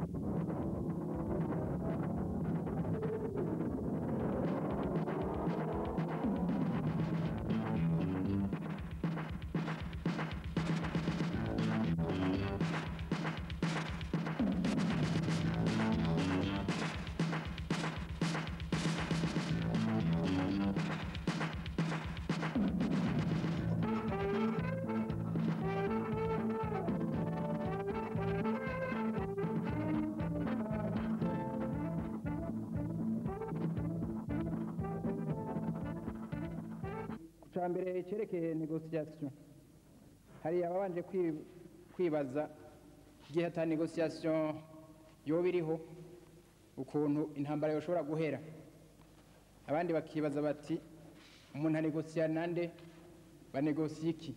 cya mbere cyerekeye negosiyasiyo hari ababanje kwi- kwibaza igihe ata negosiyasiyo yoba iriho ukuntu intambara yoshobora guhera abandi bakibaza bati umuntu anegosiya nande banegosiye iki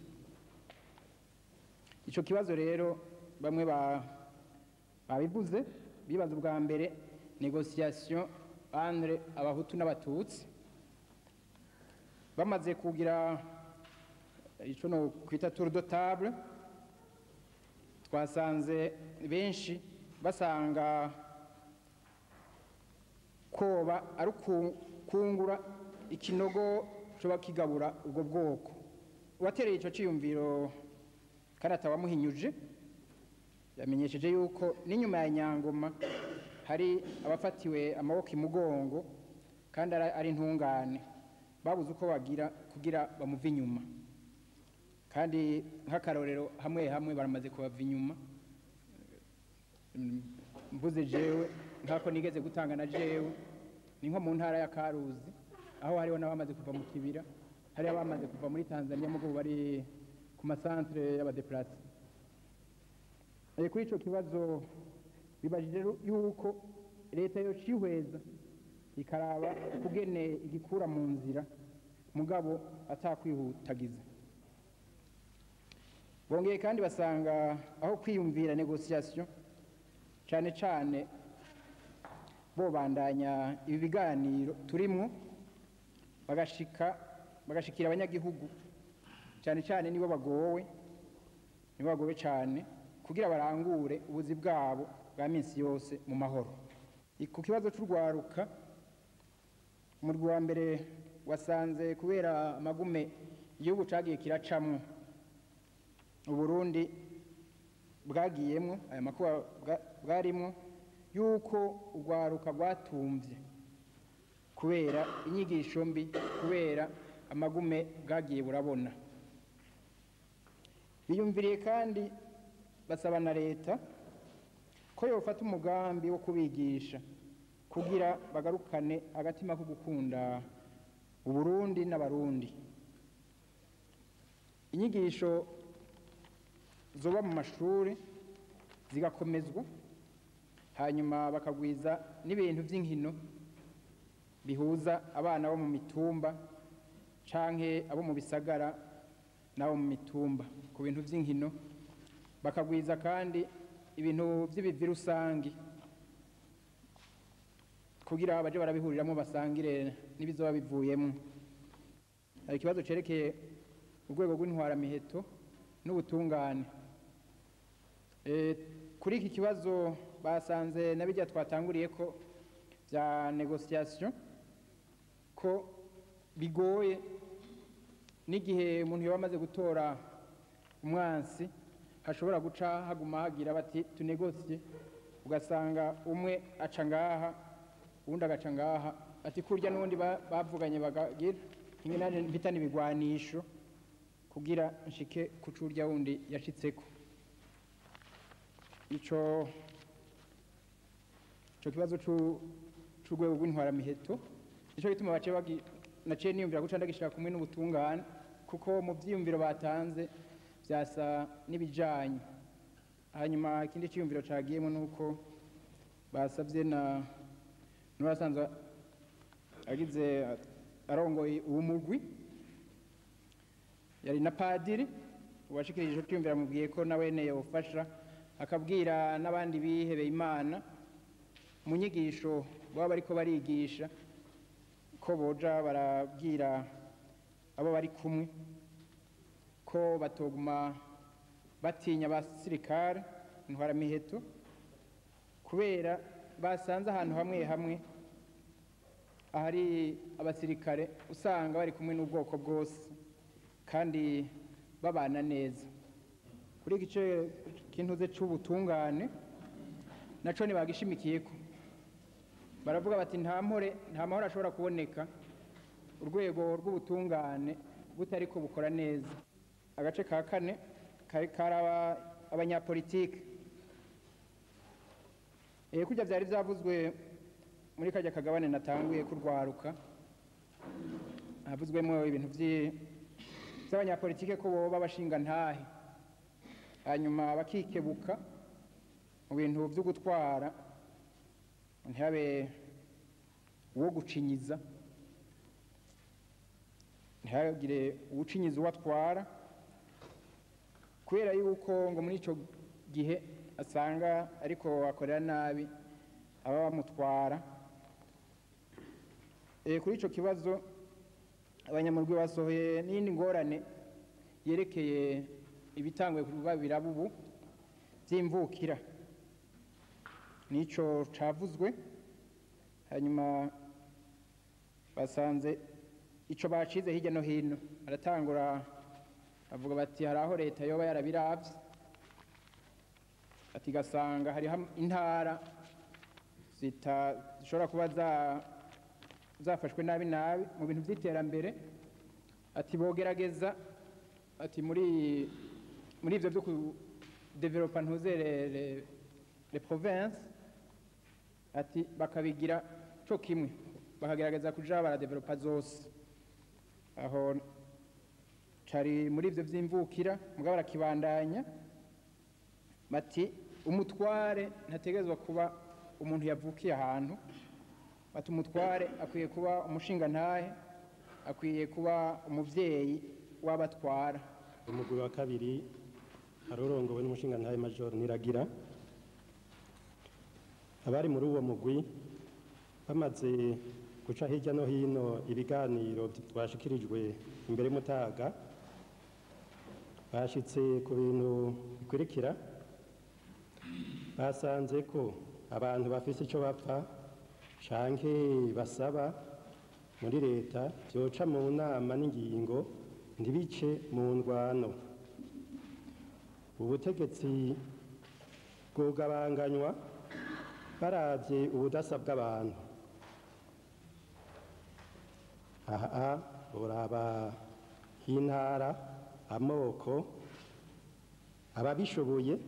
icyo kibazo rero bamwe ba- babivuze bibaza ubwa mbere negosiyasiyo entre abahutu n'abatutsi bamaze kugira icyo no kwita tour de table twasanze benshi basanga koba ari uku- kungura ikinogo coba kigabura ubwo bwoko uwatereye icyo cyiyumviro kandi atawamuhinyuje yamenyesheje yuko n'inyuma ya nyangoma hari abafatiwe amaboko imugongo kandi ari ari intungane babuze uko bagira kugira bamuve inyuma kandi nk'akarorero hamwe hamwe baramaze kubava inyuma Mm, mvuze jewe nk'ako nigeze gutanga na jewe ni nko mu ntara ya karuzi aho hariho n'abamaze kuva mu kibira hariho abamaze kuva muri tanzania mugo bari ku masantere y'abadeplase Eh, kuri ico kibazo bibajije ru- yuko leta yocihweza ikaraba kugene igikura mu nzira mugabo atakwihutagiza bongeye kandi basanga aho kwiyumvira negosiyasiyo cyane cyane bobandanya ibi biganiro turimwo bagashika bagashikira abanyagihugu cyane cyane nibo bagowe nibo bagowe cyane kugira barangure ubuzi bwabo bwa minsi yose mu mahoro ku kibazo cy'urwaruka umurwi wa mbere wasanze kubera amagume igihugu cyagiye kiracamwo uburundi bwagiyemwo aya makuba bwa- bwarimwo yuko urwaruka rwatumvye kubera inyigisho mbi kubera amagume bwagiye burabona biyumviriye kandi basaba na leta ko yofata umugambi wo kubigisha kugira bagarukane agatima ko gukunda uburundi n'abarundi inyigisho zoba mu mashuri zigakomezwa hanyuma bakagwiza n'ibintu by'inkino bihuza abana bo mu mitumba canke abo mu bisagara n'abo mu mitumba ku bintu by'inkino bakagwiza kandi ibintu by'ibivi rusangi kugira baje barabihuriramo basangire n'ibizoba bivuyemo hari ikibazo cerekeye urwego rw'intwaramiheto n'ubutungane Eh, kuri iki kibazo basanze na bijya twatanguriye ko bya negosiyasiyo ko bigoye n'igihe umuntu yaba amaze gutora umwansi hashobora guca haguma hagira bati tunegosiye ugasanga umwe aca ngaha uwundi agaca ngaha ati kurya n'ubundi ba- bavuganye bagagira kimwe nanjye mpitana ibigwanisho kugira nshike ku curya wundi yashitseko ico ico kibazo c'u- c'urwego rw'intwaramiheto nico gituma baciye bagi naciye niyumvira guca ndagishira kumwe n'ubutungane kuko mu vyiyumviro batanze vyasa n'ibijanye hanyuma ikindi ciyumviro cagiyemo nuko basavye na n'urasanzwe agize arongoye uwo mugwi yari na padiri uwashikirije ico ciyumviro amubwiye ko nawene yofasha akabwira n'abandi bihebeye imana mu nyigisho baba bariko barigisha ko boja barabwira abo bari kumwe ko batoguma batinya abasirikare intwaramiheto kubera basanze ahantu hamwe hamwe ahari abasirikare usanga bari kumwe n'ubwoko bwose kandi babana neza kuri iki gice kintuze c'ubutungane naco ntibagishimikiyeko baravuga bati nta mpore nta mahoro ashobora kuboneka urwego rw'ubutungane butariko bukora neza agace ka kane kari karaba abanyapolitike eh kurya vyari vyavuzwe muri kajya kagabane natanguye kurwaruka havuzwemo ibintu vyi- vy'abanyapolitike ko boba bashinga ntahe hanyuma bakikebuka mu bintu vyo gutwara ntihabe uwo gucinyiza ntihagire uwucinyiza uwo atwara kubera yuko ngo muri icyo gihe asanga ariko akorera nabi aba bamutwara Eh, kuri icyo kibazo abanyamurwi basohoye n'iyindi ngorane yerekeye ibitanguye kuba birabubu by'imvukira n'icyo cavuzwe hanyuma basanze ico bacize hirya no hino baratangura bavuga bati hari aho leta yoba yarabiravye ati gasanga hariho intara zita- zishobora kuba za- zafashwe nabi nabi mu bintu vy'iterambere ati bogerageza ati muri muri ivyo vyo kudevelopa ntuze le- le- le province ati bakabigira co kimwe bakagerageza kuja baradevelopa zose aho cari muri ivyo vy'imvukira mugabo barakibandanya bati umutware ntategerezwa kuba umuntu yavukiye ahantu bati umutware akwiye kuba umushingantahe akwiye kuba umuvyeyi w'abatwara umugwi wa kabiri arorongowe n'umushingantahe major niragira abari muri uwo mugwi bamaze guca hirya no hino ibiganiro twashikirijwe imbere mutaga bashitse ku bintu bikurikira basanze ko abantu bafise ico bapfa canke basaba muri leta vyoca mu nama n'ingingo ntibice mu ndwano ubutegetsi bwugabanganywa baravye ubudasa bw'abantu aha uraba intara amoko ababishoboye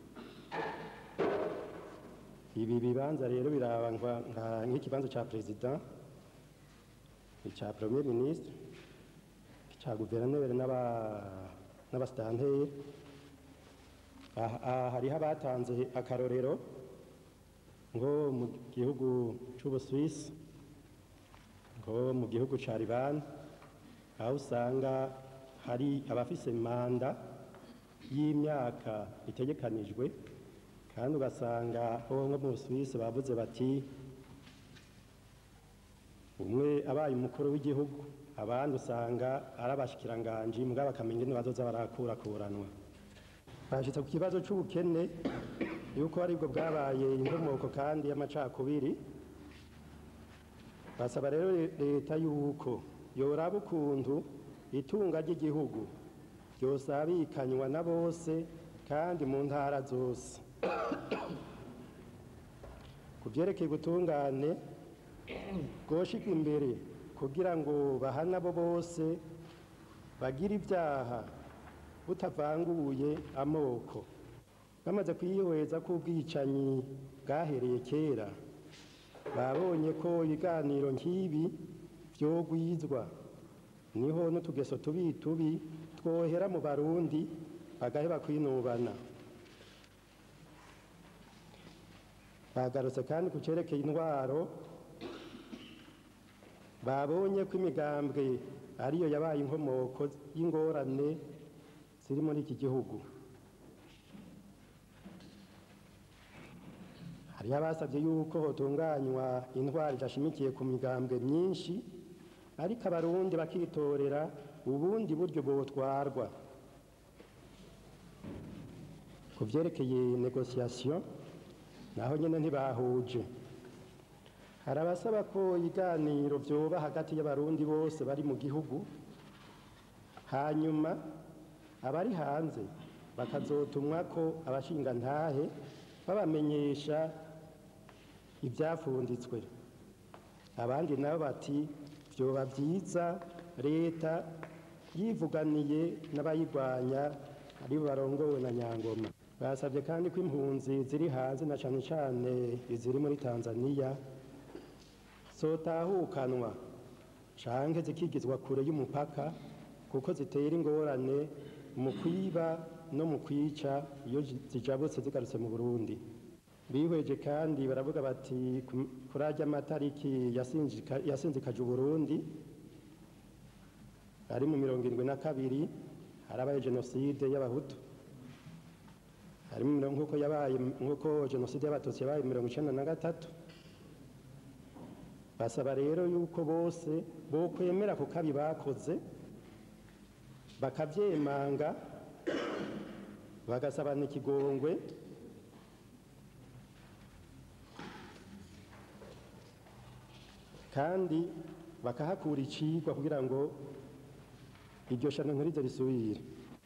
ibi bibanza rero biraba nka- nka- nk'ikibanza ca perezida ica premier ministre ica guverineri n'aba- n'abasitanteri aha aha hariho abatanze akarorero ngo mu gihugu c'ubuswisi ngo mu gihugu ca libani aho usanga hari abafise manda y'imyaka itegekanijwe kandi ugasanga ho nko mu Busuwisi bavuze bati umwe abaye umukuru w'igihugu abandi usanga ari abashikiranganji mugabo bakamenya ingene bazoza barakurakuranwa bashitse ku kibazo c'ubukene yuko aribwo bwabaye inkomoko kandi y'amacakubiri basaba rero leta yuko yoraba ukuntu itunga ry'igihugu ryosabikanywa na bose kandi mu ntara zose ku vyerekeye ubutungane bwoshirwa imbere kugira ngo bahane abo bose bagira ibyaha butavanguye amoko bamaze kwihweza ko ubwicanyi bwahereye kera babonye ko ibiganiro nk'ibi vyogwizwa niho n'utugeso tubi tubi twohera mu barundi bagaheba kwinubana bagarutse kandi ku cerekeye intwaro babonye ko imigambwe ariyo yabaye inkomoko y'ingorane ziri muri iki gihugu hariho abasabye yuko hotunganywa intwaro idashimikiye ku migambwe myinshi ariko abarundi bakitorera ubundi buryo bwotwarwa ku vyerekeye negociation naho nyine ntibahuje hari abasaba ko ibiganiro byoba hagati y'abarundi bose bari mu gihugu hanyuma abari hanze bakazotumwa ko abashingantahe babamenyesha ibyafunditswe abandi nabo bati byoba byiza leta yivuganiye n'abayirwanya ari barongowe na nyangoma basabye kandi ko impunzi ziri hanze na cyane cyane iziri muri tanzania zotahukanwa canke zikigizwa kure y'umupaka kuko zitera ingorane mu kwiba no mu kwica iyo zijabutse zigarutse mu burundi bihweje kandi baravuga bati kuri arya amatariki yasinzikaje uburundi ari mu mirongo irindwi na kabiri harabaye jenoside y'abahutu harimo nk'uko yabaye nk'uko jenoside y'abatutsi yabaye mirongo icyenda na gatatu basaba rero yuko bose bokwemera ku kabi bakoze bakabyemanga bagasabana ikigongwe kandi bakahakura icigwa kugira ngo iryo shano nkurizo risubire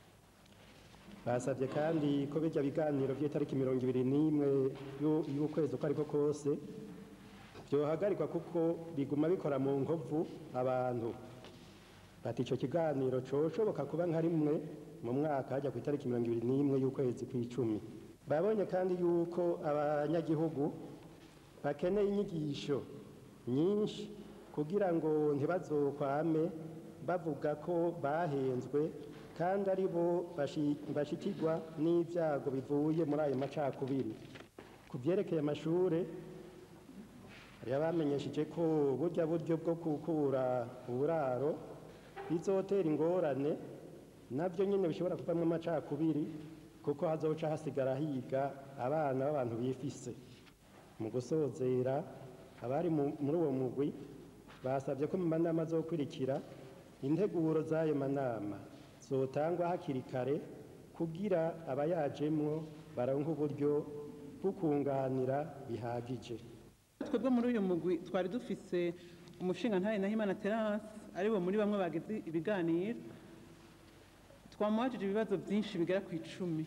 basabye kandi ko bijya biganiro by'itariki mirongo ibiri n'imwe y'ukwezi uko ariko kose byohagarikwa kuko biguma bikora mu nkovu abantu bati icyo kiganiro coshoboka kuba nka rimwe mu mwaka hajya ku itariki mirongo ibiri n'imwe y'ukwezi kw'icumi babonye kandi yuko abanyagihugu bakeneye inyigisho nyinshi kugira ngo ntibazokwame bavuga ko bahenzwe kandi ari bo bashikirwa n'ibyago bivuye muri ayo macakubiri ku byerekeye amashure hari abamenyesheje ko burya buryo bwo gukura uburaro bizotera ingorane nabyo nyine bishobora kuvamo amacakubiri kuko hazoca hasigara higa abana b'abantu bifise mu gusozera abari muri uwo mugwi basabye ko mu manama azokurikira integuro z'ayo manama zotangwa hakiri kare kugira abayajemwo baronke uburyo bwo kunganira bihagije twebwe muri uyu mugwi twari dufise umushinga ntare nahimana terance aribo muri bamwe bageze ibiganiro twamuhajije ibibazo byinshi bigera ku icumi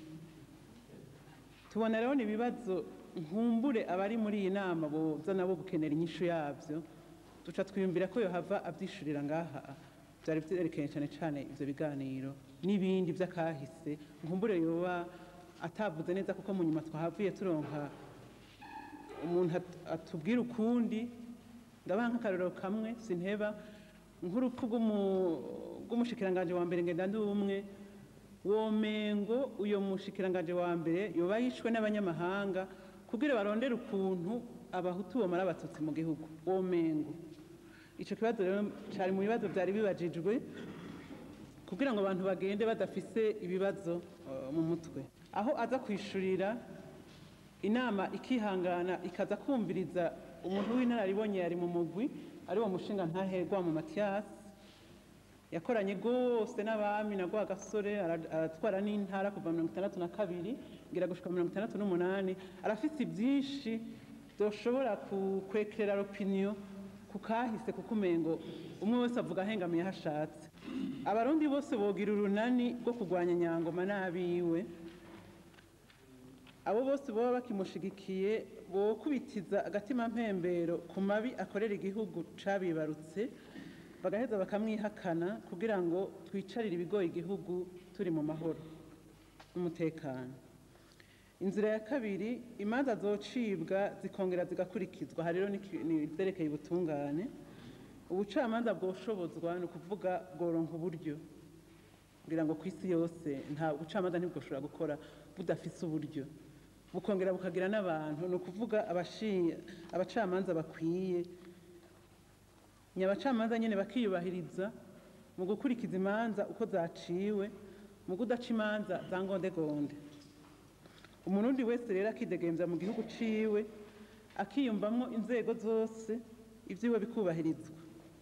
tubona rero ni ibibazo nkumbure abari muri iyi nama boza nabo gukenera inyishu yabyo duca twiyumvira ko yohava abyishurira ngaha byari byerekeye cyane cyane ibyo biganiro n'ibindi by'akahise nkumbure yoba atavuze neza kuko mu nyuma twahavuye turonka umuntu atubwira ukundi ndabaha nk'akarorero kamwe sinteba nk'urupfu rw'umushikiranganje wa mbere ngenda ndi umwe womengo uyo mushikiranganje wa mbere yoba yishwe n'abanyamahanga kugira barondere ukuntu abahutu bomara abatutsi mu gihugu womengo icyo kibazo rero cyari mu bibazo byari bibajijwe kugira ngo abantu bagende badafise ibibazo mu mutwe aho aza kwishurira inama ikihangana ikaza kumviriza umuntu w'inararibonye yari mu mugwi ari wo mushinga ntaherwa mu matiyasi yakoranye rwose n'abami na gasore aratwara n'intara kuva mirongo itandatu na kabiri ngira gushika mirongo itandatu n'umunani arafite byinshi byoshobora kwekerera opiniyo ku kahise kuko umengo umwe wese avuga ahengamiye aho ashatse abarundi bose bogira urunani rwo kurwanya nyangoma n'abiwe abo bose baba bakimushigikiye bokubitiza agatima mpembero ku mabi akorera igihugu cabibarutse bagaheza bakamwihakana kugira ngo twicarire ibigoye igihugu turi mu mahoro n'umutekano inzira ya kabiri imanza zocibwa zikongera zigakurikizwa hari rero n'ibyerekeye ubutungane ubucamanza bwoshobozwa ni ukuvuga bworonka uburyo kugira ngo ku isi yose nta bucamanza ntibwoshobora gukora budafise uburyo bukongera bukagira n'abantu ni ukuvuga abacamanza bakwiye nyabacamanza nyine bakiyubahiriza mu gukurikiza imanza uko zaciwe mu kudaca imanza za ngondegonde umurundi wese rero akidegemvya mu gihugu ciwe akiyumvamwo inzego zose ivyiwe bikubahirizwa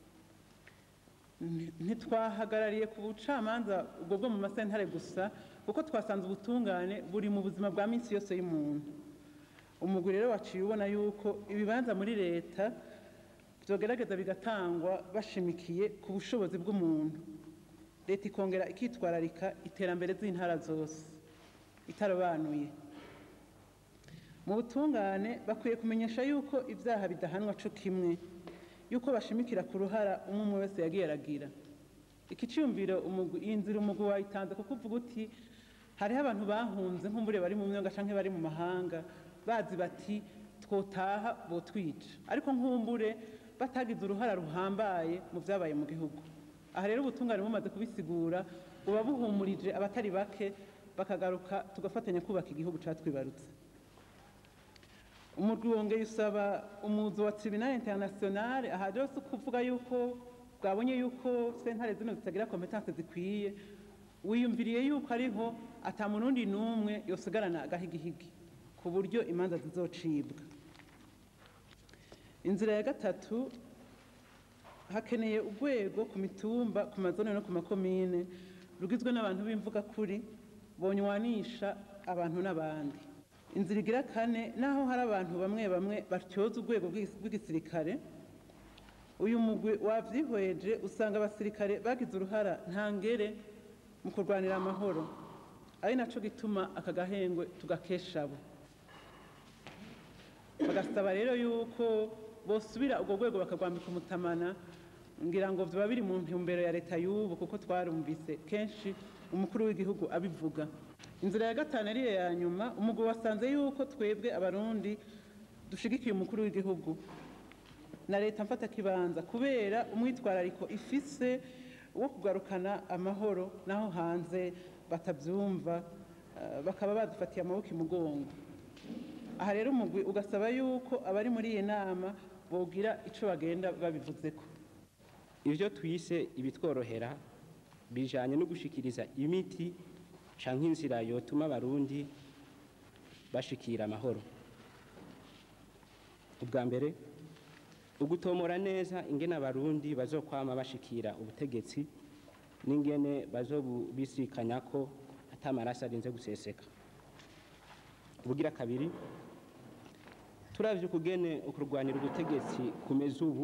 ntitwahagarariye ku bucamanza ubwo bwo mu masentare gusa kuko twasanze ubutungane buri mu buzima bwa minsi yose y'umuntu umugwi rero waciye ubona yuko ibibanza muri leta byogerageza bigatangwa bashimikiye ku bushobozi bw'umuntu leta ikongera ikitwararika iterambere z'intara zose itarobanuye mu butungane bakwiye kumenyesha yuko ibyaha bidahanwa co kimwe yuko bashimikira ku ruhara umwe umwe wese yagiye aragira iki cyumviro umugwi iyi nzira umugwi wayitanze kuko uvuga uti hariho abantu bahunze nk'umbure bari mu myonga canke bari mu mahanga bazi bati twotaha botwica ariko nk'umbure batagize uruhara ruhambaye mu byabaye mu gihugu aha rero ubutungane bumaze kubisigura buba buhumurije abatari bake bakagaruka tugafatanya kubaka igihugu catwibarutse umurwi wongeye usaba umuzi wa tribunal international aha rero si ukuvuga yuko bwabonye yuko sentare zino zitagira kompetanse zikwiye wiyumviriye yuko ariho ata murundi n'umwe yosigarana agahigihigi ku buryo imanza zizocibwa inzira ya gatatu hakeneye urwego ku mitumba ku mazone no ku makomine rugizwe n'abantu b'imvuga kuri bonywanisha abantu n'abandi inzira igira kane naho hari abantu bamwe bamwe batyoza urwego rw'igis- rw'igisirikare uyu mugwi wavyihweje usanga abasirikare bagize uruhara ntangere mu kurwanira amahoro ari naco gituma aka gahengwe tugakesha abo bagasaba rero yuko bosubira urwo rwego bakarwambika umutamana ngira ngo vyoba biri mu ntumbero ya leta y'ubu kuko twarumvise kenshi umukuru w'igihugu abivuga inzira ya gatanu ariyo ya nyuma umugwi wasanze yuko twebwe abarundi dushigikiye umukuru w'igihugu na leta mfata kibanza kubera umwitwarariko ifise wo kugarukana amahoro naho hanze batavyumva eh, bakaba badufatiye amaboko imugongo aha rero umugwi ugasaba yuko abari muri iyi nama bogira ico bagenda babivuzeko ivyo twise ibitworohera bijanye no gushikiriza imiti canke inzira yotuma abarundi bashikira amahoro ubwa mbere ugutomora neza ingene abarundi bazokwama bashikira ubutegetsi n'ingene bazobubisikanya ko ata maraso arinze guseseka ubugira kabiri turavye ukugene ukurwanira ubutegetsi kumeze ubu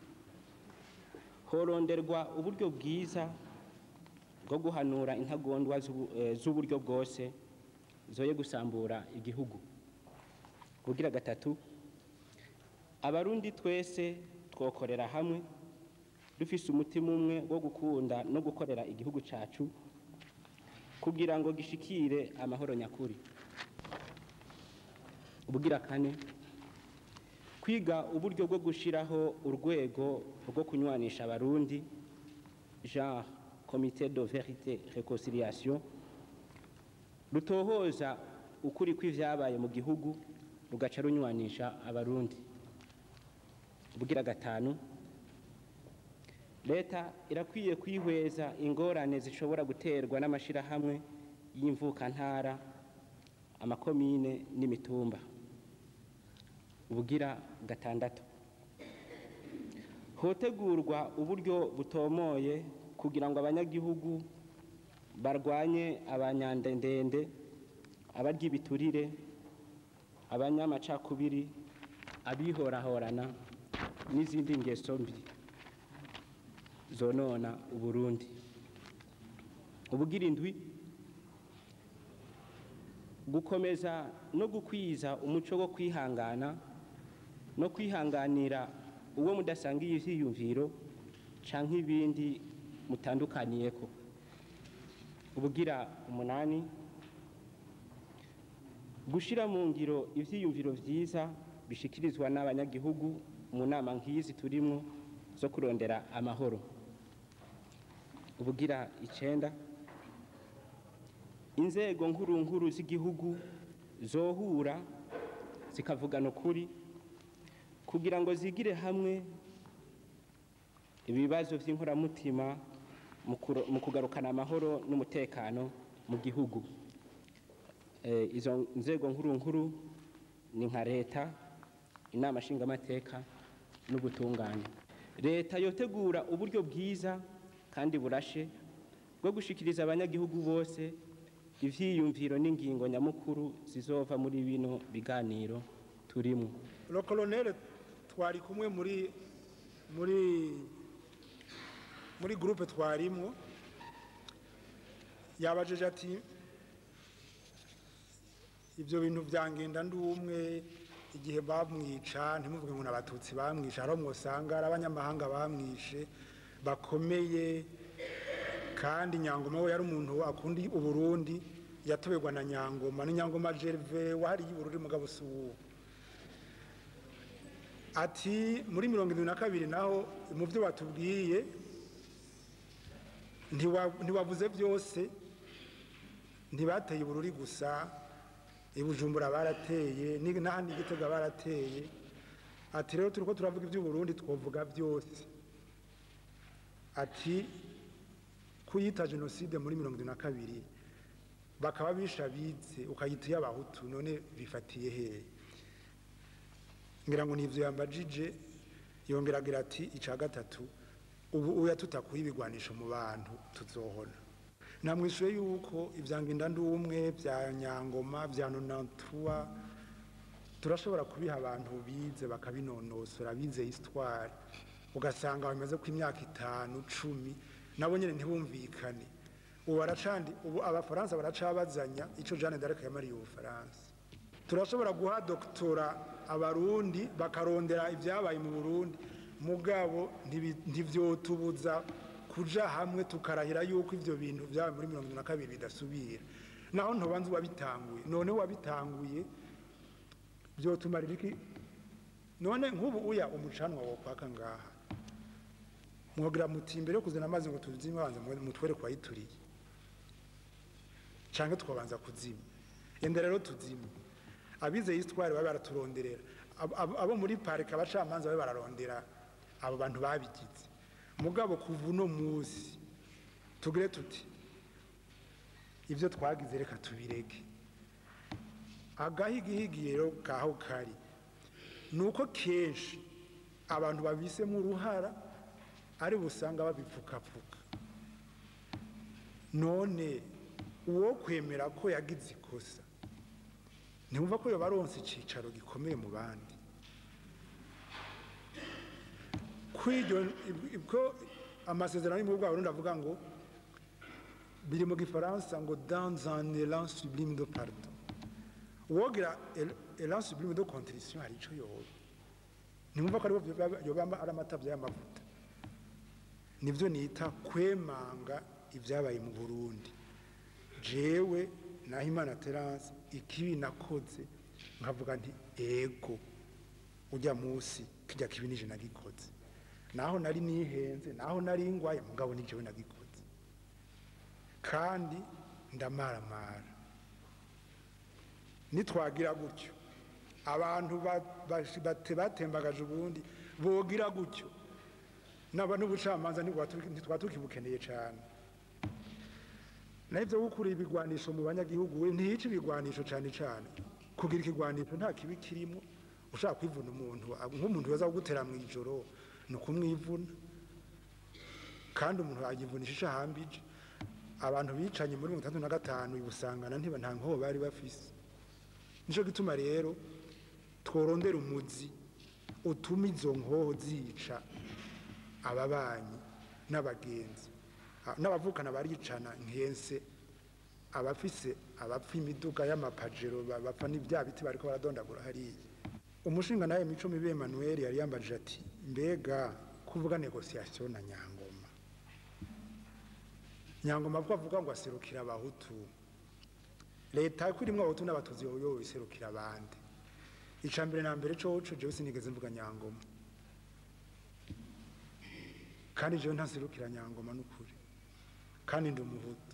horonderwa uburyo bwiza bwo guhanura intagondwa z'ubu- eh, z'uburyo bwose zoye gusambura igihugu kugira gatatu abarundi twese twokorera hamwe dufise umutima umwe wo gukunda no gukorera igihugu cacu kugira ngo gishikire amahoro nyakuri ubugira kane kwiga uburyo bwo gushiraho urwego rwo kunywanisha abarundi genre comité de vérité réconciliation rutohoza ukuri kw'ivyabaye mu gihugu rugaca runywanisha abarundi ubugira gatanu leta irakwiye kwihweza ingorane zishobora guterwa n'amashirahamwe y'imvukantara amakomine n'imitumba ubugira gatandatu hotegurwa uburyo butomoye kugira ngo abanyagihugu barwanye abanyandendende abarya ibiturire abanyamacakubiri abihorahorana n'izindi ngeso mbi zonona uburundi ubugira indwi gukomeza no gukwiza umuco wo kwihangana no kwihanganira uwo mudasangiye ivyiyumviro canke ibindi mutandukaniyeko ubugira umunani gushira mu ngiro ivyiyumviro vyiza bishikirizwa n'abanyagihugu mu nama nk'izi turimwo zo kurondera amahoro ubugira icenda inzego nkuru nkuru z'igihugu zohura zikavugana ukuri kugira ngo zigire hamwe ibibazo vy'inkoramutima mu kuro- mu kugarukana amahoro n'umutekano mu gihugu Eh, izo nzego nkuru nkuru ni nka leta inama nshingamateka n'ubutungane leta yotegura uburyo bwiza kandi burashe bwo gushikiriza abanyagihugu bose ivyiyumviro n'ingingo nyamukuru zizova muri bino biganiro turimo lo colonel twari kumwe muri muri muri groupe twarimwo yabajije ati ibyo bintu byangenda ndi umwe igihe bamwica ntimuvuge ngo ni abatutsi bamwishe hari mwosanga ari abanyamahanga bamwishe bakomeye kandi nyangoma we yari umuntu akunda uburundi yatoberwa na nyangoma ni nyangoma gerve wahariye ubururi mugabo si uwo ati muri mirongo irindwi na kabiri naho mu byo batubwiye ntiwa- ntiwavuze byose ntibateye ubururi gusa i bujumbura barateye ni- n'ahandi i gitega barateye ati rero turi ko turavuga iby'uburundi twavuga byose ati kuyita jenoside muri mirongo irindwi na kabiri bakaba bishabize ukayita iy'abahutu none bifatiye hehe ngira ngo nivyo yambajije yongera agira ati ica gatatu ubu uya tutakuye ibigwanisho mu bantu tuzohona namwishuye yuko ivyanginda ndi umwe vya nyangoma vya nonantua turashobora kubiha abantu bize bakabinonosora bize histoire ugasanga bamaze ku imyaka itanu cumi nabo nyene ntibumvikane ubu baracandi ubu abafaransa baracabazanya ico Jeanne d'Arc yamariye ubufaransa turashobora guha doktora abarundi bakarondera ibyabaye mu burundi mugabo ntibi- ntivyotubuza kuja hamwe tukarahira yuko ivyo bintu vyabaye muri mirongo na kabiri bidasubira naho ntobanza uwabitanguye none wabitanguye vyotumarira iki none nk'ubu uya umucanwa wo kwaka ngaha mwogira muti imbere yo kuzana amazi ngo tuzime banza mutwere kwayituriye canke twabanza kuzima enda rero tuzime abize histoire babe baraturonderera Abo- abo abo muri parike abacamanza babe bararondera abo bantu babigize mugabo kuva uno musi tugire tuti ivyo twagize reka tubireke agahigihigi rero kaho kari ni uko kenshi abantu babisemo uruhara ari busanga babipfukapfuka none uwo kwemera ko yagize ikosa ntiwumva ko yoba aronse icicaro gikomeye mu bandi kw'iryo ko amasezerano y'umubu bwa Burundi avuga ngo biri mu gifaransa ngo dans un élan sublime de pardon uwogira el- élan sublime de contrition hari ico yoba ntimwumva ko aribo yoba- yoba ari amatavya y'amavuta nibyo nita kwemanga ibyabaye mu burundi jewe nahimana terance ikibi nakoze nkavuga nti ego ujya munsi kijya kibi nije nagikoze naho nari nihenze naho nari ngwaye mugabo ni jewe nagikoze kandi ndamaramara nitwagira gutyo abantu ba- bashi- bate- batembagaje ubundi bogira gutyo naba n'ubucamanza ntitwaba tukibukeneye cyane naho ibyo gukura ibigwanisho mu banyagihugu we ntiyica ibigwanisho cyane cyane kugira ikigwanisho nta kibi kirimo ushaka kwivuna umuntu nk'umuntu waza kugutera mu ijoro ni ukumwivuna kandi umuntu yagivunisha ishahambije abantu bicanye muri mirongo itandatu na gatanu ibusangana ntiba nta nkoho bari bafise nicyo gituma rero tworondera umuzi utuma izo nkoho zica ababanyi n'abagenzi Ah, n'abavukana baricana nkense abafise abapfa imiduga y'amapajero ba- bapfa n'ibya biti bariko baradondagura hariya umushinga nawe mico mibe Emmanuel yari yambajije ati mbega kuvuga negociation na nyangoma nyangoma ko avuga ngo aserukira abahutu leta ko irimwo abahutu n'abatuzi yoyo iserukira abandi ica mbere na mbere coco jewe sinigeze mvuga nyangoma kandi jewe ntaserukira nyangoma n'ukuri kandi ndi umuhutu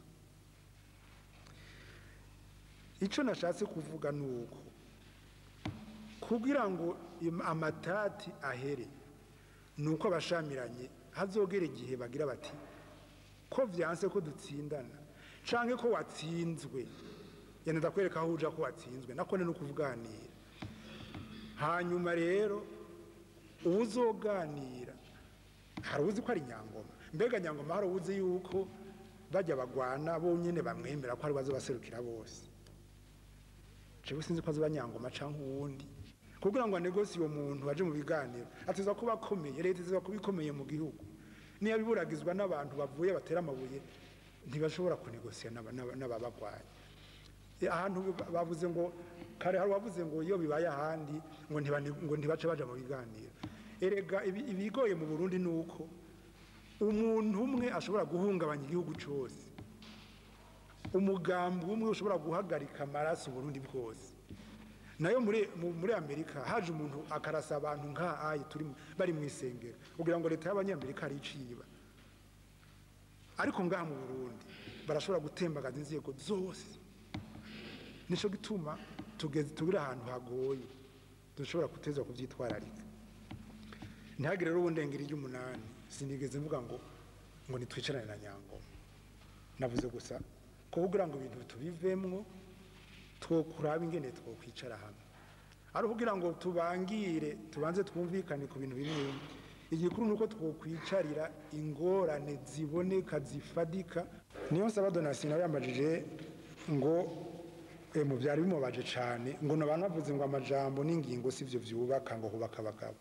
icyo nashatse kuvuga ni uko kugira ngo im- amatati ahere ni uko abashamiranye hazogera igihe bagira bati ko vyanse ko dutsindana canke ko watsinzwe yenda ndakwereka aho uja ko watsinzwe nako ni ukuvuganira hanyuma rero uwuzoganira hari uzi ko ari nyangoma mbega nyangoma hari uzi yuko bajya bagwana bonyine bamwemera ko ari bazo baserukira bose jewe sinzi ko azoba nyangoma canke uwundi kugira ngo anegosi uwo muntu waje mu biganiro ateza kuba akomeye leta iteza kuba ikomeye mu gihugu niyo biburagizwa n'abantu bavuye batera amabuye ntibashobora kunegosiya n'aba- n'aba- n'ababagwaye E, ahantu ba- bavuze ngo kare hari wavuze ngo iyo bibaye ahandi ngo ntibane- ngo ntibace baja mu biganiro erega ibi- ibigoye mu burundi ni uko umuntu umwe ashobora guhungabanya igihugu cyose umugambi umwe ushobora guhagarika amaraso uburundi bwose nayo muri mu- muri amerika haje umuntu akarasa abantu nka ayi turi mu- bari mu isengero kugira ngo leta y'abanyamerika ariciba ariko ngaha mu burundi barashobora gutembagaza inzego zose nico gituma tugeze tugire ahantu hagoye dushobora kuteza kuvyitwararika ntihagire rero ubundengeri ry'umunani sinigeze mvuga ngo ngo nitwicarane na nyangoma navuze gusa ko kugira ngo ibintu tubivemwo twokuraba ingene twokwicara hamwe ari kugira ngo tubangire tubanze twumvikane ku bintu bimwe bimwe igikuru ni uko twokwicarira ingorane ziboneka zifadika niyo nsaba donasi nawe yambajije ngo eh, mu byari bimubaje cyane ngo nabantu bavuze ngo amajambo n'ingingo si byo byubaka ngo hubaka abagabo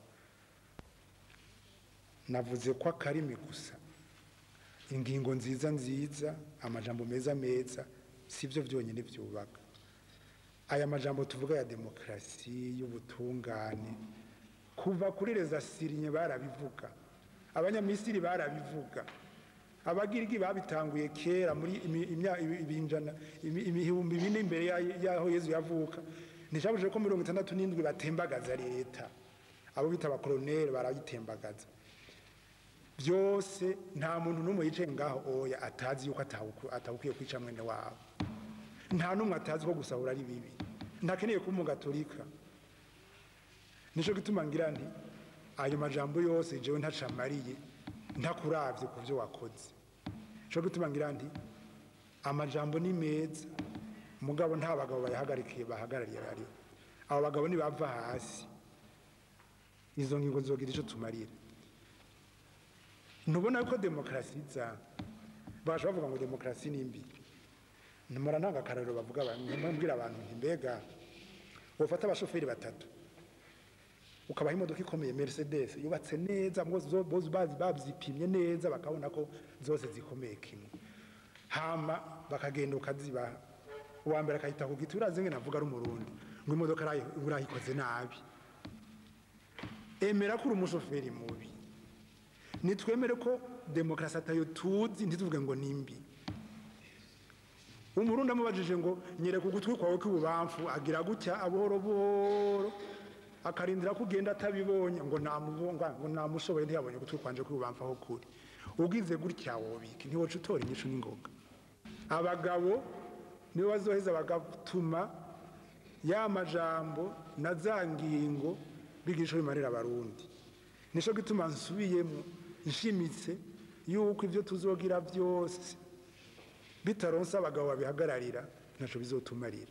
navuze ko akarimi gusa ingingo nziza nziza amajambo meza meza si byo byonyine byubaka aya majambo tuvuga ya demokarasi y'ubutungane kuva kuri reza sirinye barabivuga abanyamisiri barabivuga abagirigi babitanguye kera muri imi- imya- ibi- ibinjana imi- ibihumbi bine imbere ya- y'aho yezu yavuka nticabujije ko mirongo itandatu n'indwi batembagaza leta abo bita abakoloneli barayitembagaza byose nta muntu n'umwe yicaye ngaho oya atazi yuko atawuku- atawukwiye kwica mwene wabo nta n'umwe atazi ko gusahura ari bibi ntakeneye kuba umugatolika nicyo gituma ngira nti ayo majambo yose jewe ntacamariye ntakuravye ku byo wakoze nicyo gituma ngira nti amajambo ni meza mugabo nta bagabo bayahagarikiye bahagarariye bariho abo bagabo nibava hasi izo ngingo zogira icyo tumarira ntubona ko demokarasi iza baje bavuga ngo demokarasi ni mbi nimara ntanga akararo bavuga mbwira abantu nti mbega wofata abashoferi batatu ukabaha imodoka ikomeye mercedes yubatse neza ngo zo- bose bazi bazipimye neza bakabona ko zose zikomeye kimwe hama bakagenda ukazibaha uwa mbere akahita ku giti urazi ngene avuga ari umurundi ngo imodoka arayi- urayikoze nabi emera ko uri umushoferi mubi nitwemere ko demokarasi atayo tuzi ntituvuge ngo ni mbi umurundi amubajije ngo nyereka ugutwi kwawe kw'ibubamfu agira gutya buhoro buhoro akarindira ko ugenda atabibonye ngo namubonga ngo namushoboye ntiyabonye ugutwi kwanje kw'ibubamfu aho kuri ugize gutya wobika ntiwoca utora inyishu n'ingoga abagabo nibo bazoheza bagatuma ya majambo na za ngingo bigisha bimarira abarundi nico gituma nsubiyemo nshimitse yuko ibyo tuzogira byose bitaronse abagabo babihagararira ntaco bizotumarira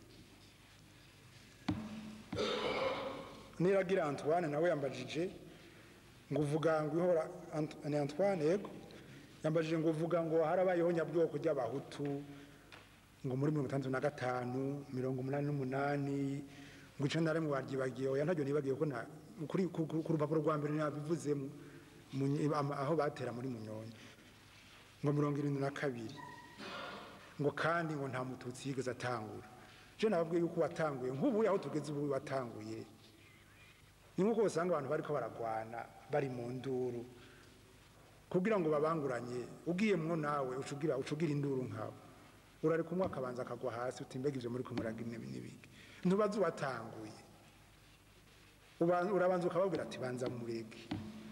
niragira antoine nawe yambajije ngo uvuga ngo ihora Ant- ni antoine yego yambajije ngo uvuga ngo harabayeho nyabwoko ry'abahutu ngo muri mirongo itandatu na gatanu mirongo umunani n'umunani ngo icenda na rimwe waryibagiye oya ntaryo nibagiye ko na kuri ku ku- ku rupapuro rwa mbere nabivuzemo mu nyi- ama- aho batera muri munyonyi ngo mirongo irindwi na kabiri ngo kandi ngo nta mututsi yigeze atangura je nababwiye yuko watanguye nk'ubu aho tugeze ubu watanguye ni nk'uko usanga abantu bariko baragwana bari mu nduru kugira ngo babanguranye ugiyemwo nawe ucugira ucugira induru nkawe urari kumwe akabanza akagwa hasi uti mbega ivyo muri kumuraga ibi n'ibiki ntubaze uwatanguye Uba- urabanza ukababwira ati banza mureke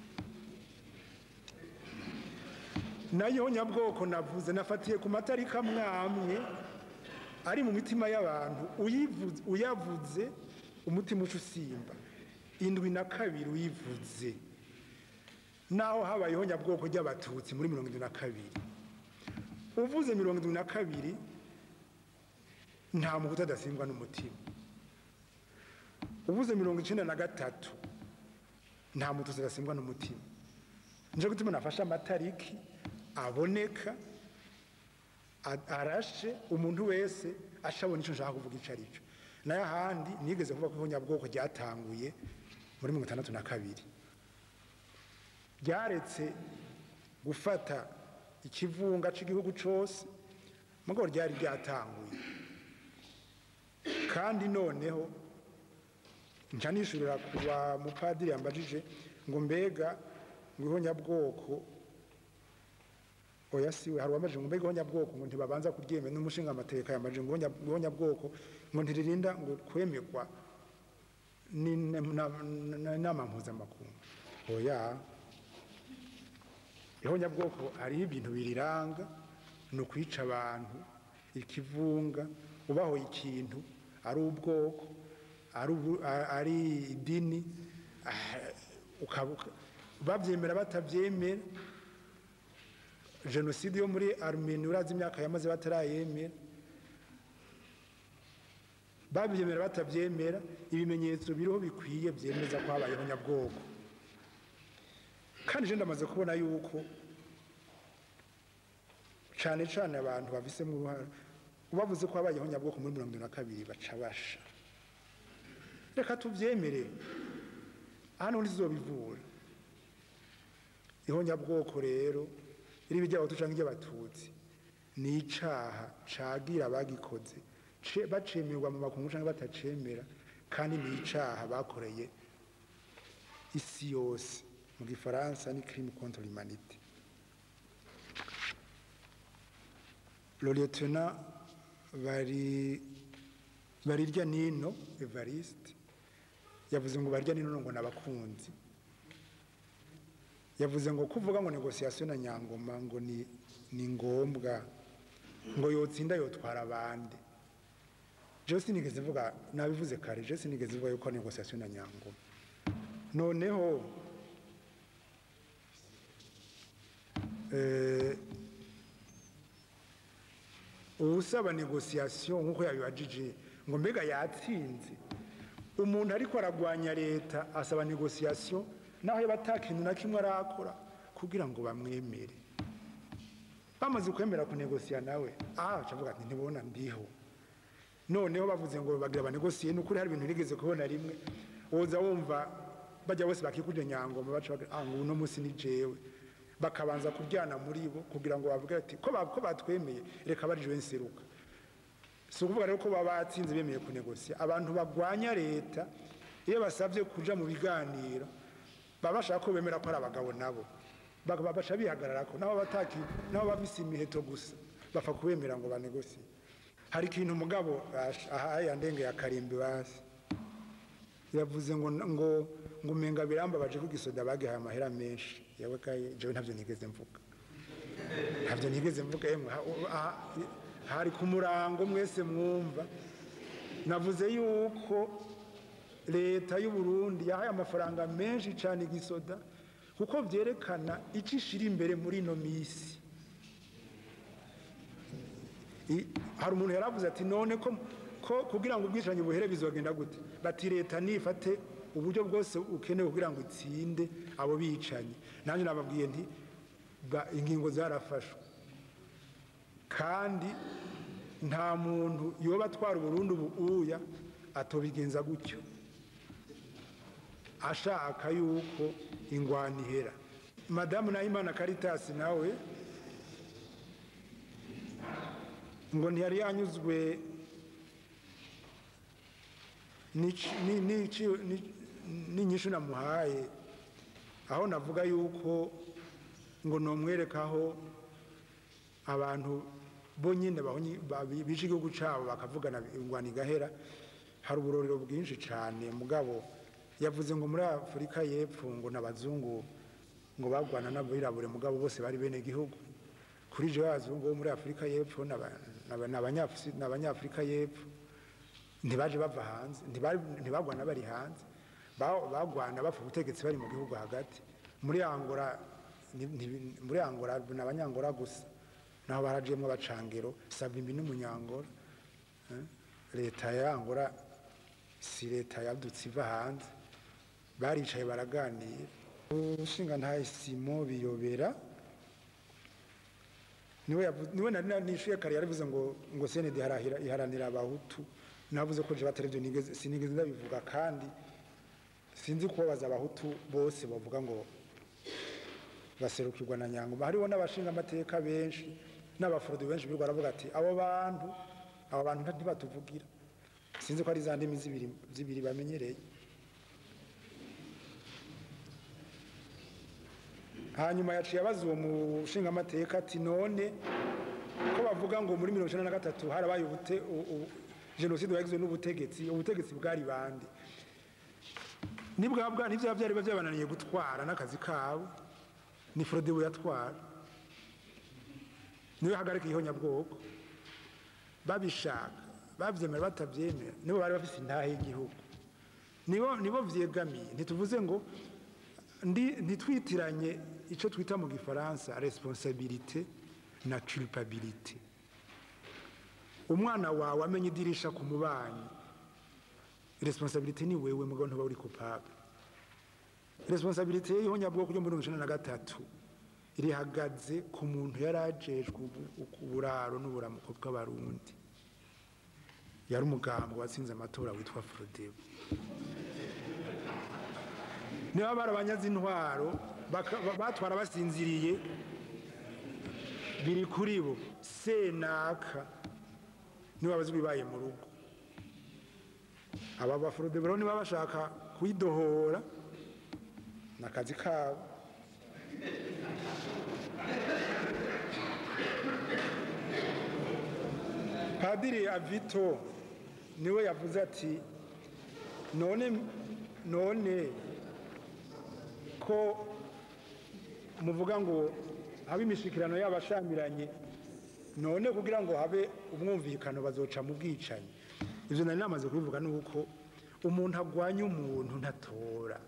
nayo nyabwoko navuze nafatiye ku matarika mwamwe ari mu mitima y'abantu uyivuze- uyavuze umutima uca usimba indwi na kabiri uyivuze naho habayeho nyabwoko ry'abatutsi muri mirongo indwi na kabiri uvuze mirongo indwi na kabiri nta muhutu adasingwa n'umutima uvuze mirongo icenda na gatatu nta mututsi adasingwa n'umutima nico gutuma nafashe amatariki aboneka a- arashe umuntu wese ashabona ico nshaka kuvuga ico ari cyo nayo ahandi nigeze kuvuga ko ihonyabwoko ryatanguye muri mirongo itandatu na kabiri ryaretse gufata ikivunga cy'igihugu cyose mugabo ryari ryatanguye kandi noneho nca nishurira kuba mupadiri yambajije ngo mbega ngo ihonyabwoko oya siwe hari uwambajije ngo mbega ihonyabwoko ngo ntibabanza kuryemera n'umushinga amateka yambajije ngo ihonya- ihonyabwoko ngo ntiririnda ngo kwemekwa n'inama mpuzamakungu oya ihonyabwoko hariho ibintu biriranga ni ukwica abantu ikivunga ubahoye ikintu ari ubwoko ari ubu- a- ari idini ah, ukaba- uka- babyemera batabyemera jenoside yo muri armeni urazi imyaka yamaze batarayemera babyemera batabyemera ibimenyetso biriho bikwiye byemeza ko habayeho nyabwoko kandi je ndamaze kubona yuko cyane cyane abantu babisemo uruhare bavuze ko habayeho nyabwoko muri mirongo irindwi na kabiri baca basha reka tubyemere hano ntizobivura ihonyabwoko rero iri bijyaho cyangwa iry'abatutsi ni icaha cagira abagikoze ce- bacemerwa mu makungu cyangwa batacemera kandi ni icaha bakoreye isi yose mu gifaransa ni crime contre l'humanité le lieutenant bari barirya nino evariste yavuze ngo barya nino ngo nabakunzi yavuze ngo kuvuga ngo negociation na nyangoma ngo ni ni ngombwa ngo yotsinda yotwara abandi je sinigeze vuga nabivuze kare je sinigeze vuga yuko negociation na nyangoma noneho eh, uwusaba negociation nk'uko yabibajije ngo mbega yatsinze umuntu ariko aragwanya leta asaba negociation naho yaba atakintu na kimwe arakora kugira ngo bamwemere bamaze kwemera kunegosiya nawe aha avuga ati ntibona ndiho noneho bavuze ngo bagira banegosiye ni ukuri hari ibintu nigeze kubona rimwe woza wumva bajya bose bakikuje nyangoma baca bagira ah ngo uno munsi ni jewe bakabanza kuryana muri bo kugira ngo bavuge ati ko ba- ko batwemeye reka barijwe nseruka si ukuvuga rero ko baba batsinze bemeye kunegosiya abantu bagwanya leta iyo basabye kuja mu biganiro baba bashaka ko bemera ko ari abagabo nabo Baka- baca bihagarara ko nabo bataki nabo bafise imiheto gusa bapfa kubemera ngo banegosiye hari ikintu umugabo ash- aha yandenge ya karimbi basi yavuze ngo ngo ngo umenga birambabaje ko igisoda bagihaye amahera menshi yewe kaye jewe ntabyo nigeze mvuga ntabyo nigeze mvuga yemwe ha- ha- hari ku murango mwese mwumva navuze yuko leta y'u Burundi yahaye amafaranga menshi cyane igisoda kuko byerekana icyo ishira imbere muri ino minsi I- hari umuntu yaravuze ati none ko ko kugira ngo ubwicanyi buhere bizogenda gute bati leta nifate uburyo bwose ukenewe kugira ngo itsinde abo bicanyi nanjye nababwiye nti ba- ingingo zarafashwe kandi nta muntu yoba atwara uburundi ubu uya atobigenza gutyo ashaka yuko ingwani ihera madamu nahimana karitasi nawe ngo ntiyari yanyuzwe n'ici- ni- n'ici- ni- n'inyishu namuhaye aho navuga yuko ngo nomwerekaho abantu bo nyine bahonye- ba- bishe igihugu cyabo bakavugana ingwani igahera hari uburorero bwinshi cyane mugabo yavuze ngo muri afurika y'epfo ngo n'abazungu ngo bagwana n'abirabure mugabo bose bari bene gihugu kuri je abazungu bo muri afurika y'epfo n'aba- n'aba- n'abanyafsi- n'abanyafurika y'epfo ntibaje bava hanze ntibari- ntibagwana bari hanze Ba- bagwana bapfa ubutegetsi bari mu gihugu hagati muri angora ni- ni- muri angora ni abanyangora gusa naho barajiyemo abacangero savimbi n'umunyangora Eh, leta ya angora si leta yadutse iva hanze baricaye baraganira ushinga ntaye simo biyobera niwe yavu- niwe nari nishuye kare yaravuze ngo ngo senede iharanira abahutu navuze ko je batarivyo nigeze sinigeze ndabivuga kandi sinzi kubabaza abahutu bose bavuga ngo baserukirwa na nyangoma hariho n'abashinga amateka benshi n'abaforodi benshi birirwa baravuga ati abo bantu abo bantu ntibatuvugira sinzi ko ari za ndimi zibiri zibiri bamenyereye hanyuma yaciye abaza uwo mushinga amateka ati none ko bavuga ngo muri mirongo icyenda na gatatu harabaye ubute- u- u- jenoside yagizwe n'ubutegetsi ubutegetsi bwari bande nibwabwa nivyo byari byabananiye gutwara n'akazi kabo ni Frodebu yatwara niwe hagarika ihonyabwoko babishaka bavyemera batavyemera nibo bari bafise intahe y'igihugu nibo nibo vyegamiye ntituvuze ngo ndi ntitwitiranye ico twita mu gifaransa responsabilité na culpabilité umwana wawe amenya idirisha ku mubanyi responsabilité ni wewe mugabo ntuba uri coupable responsabilité y'ihonyabwoko ryo muri mirongo icenda na gatatu rihagaze ku muntu yari ajejwe ubu- uburaro n'uburamuko bw'abarundi yari umugambo watsinze amatora witwa Frodebu niba barabanyaze intwaro baka- ba- batwara basinziriye biri kuri bo senaka niba bazi bibaye mu rugo aba baforode rero niba bashaka kuyidohora ni akazi kabo padiri avito niwe yavuze ati none none ko muvuga ngo habe imishikirano y'abashamiranye none kugira ngo habe umwumvikano bazoca mu bwicanyi ibyo nari namaze kubivuga ni uko umuntu agwanya umuntu ntatora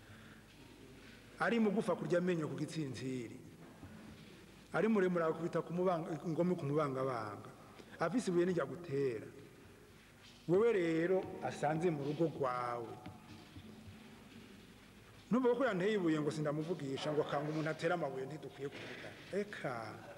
ari mugufa kurya amenyo ku gitsinziri ari muremure akubita ku mubanga- ingome ku mubangabanga afise ibuye nijya gutera wewe rero asanze mu rugo rwawe nuvuga ko yanteye ibuye ngo sindamuvugisha ngo akanga umuntu atera amabuye ntidukwiye kuvuga eka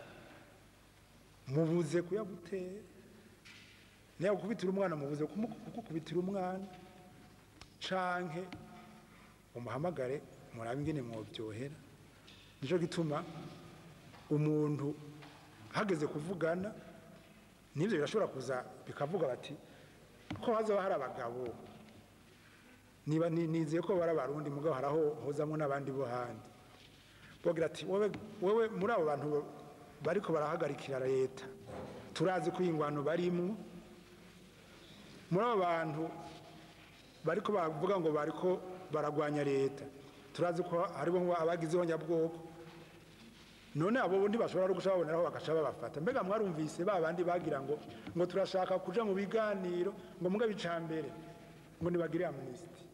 mubuze kuyagutera niyo gukubitira umwana mubuze kumu- kugukubitira umwana canke umuhamagare murabe ingene mwobyohera nico gituma umuntu hageze kuvugana nivyo birashobora kuza bikavuga bati ko hazoba hari abagabo niba ni- nizeye ko bari abarundi mugabo haraho hozamwo n'abandi bo handi bogira ati wowe wowe muri abo bantu bariko barahagarikira leta turazi ko iyi ngwano barimwo muri abo bantu bariko bavuga ngo bariko baragwanya leta turazi ko hariho ngo abagize ihonyabwoko none abo bundi bashobora no guca baboneraho bagaca babafata mbega mwarumvise ba bandi bagira ngo ngo turashaka kuja mu biganiro ngo mugabe icambere ngo nibagire amnesty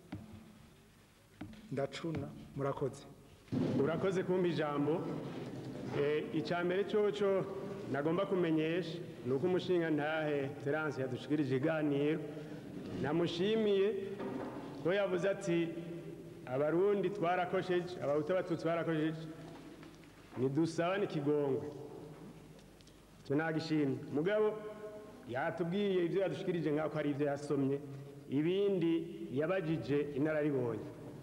ndacuna murakoze urakoze kumva ijambo Eh, icya mbere cyoco nagomba kumenyesha ni uko umushinga ntahe terance yadushikirije iganiro namushimiye ko yavuze ati abarundi twarakosheje abahutu abatutsi barakosheje nidusabane ikigongwe icyo nagishimye mugabo yatubwiye ibyo yadushikirije nk'ako ari ibyo yasomye ibindi yabajije inararibonye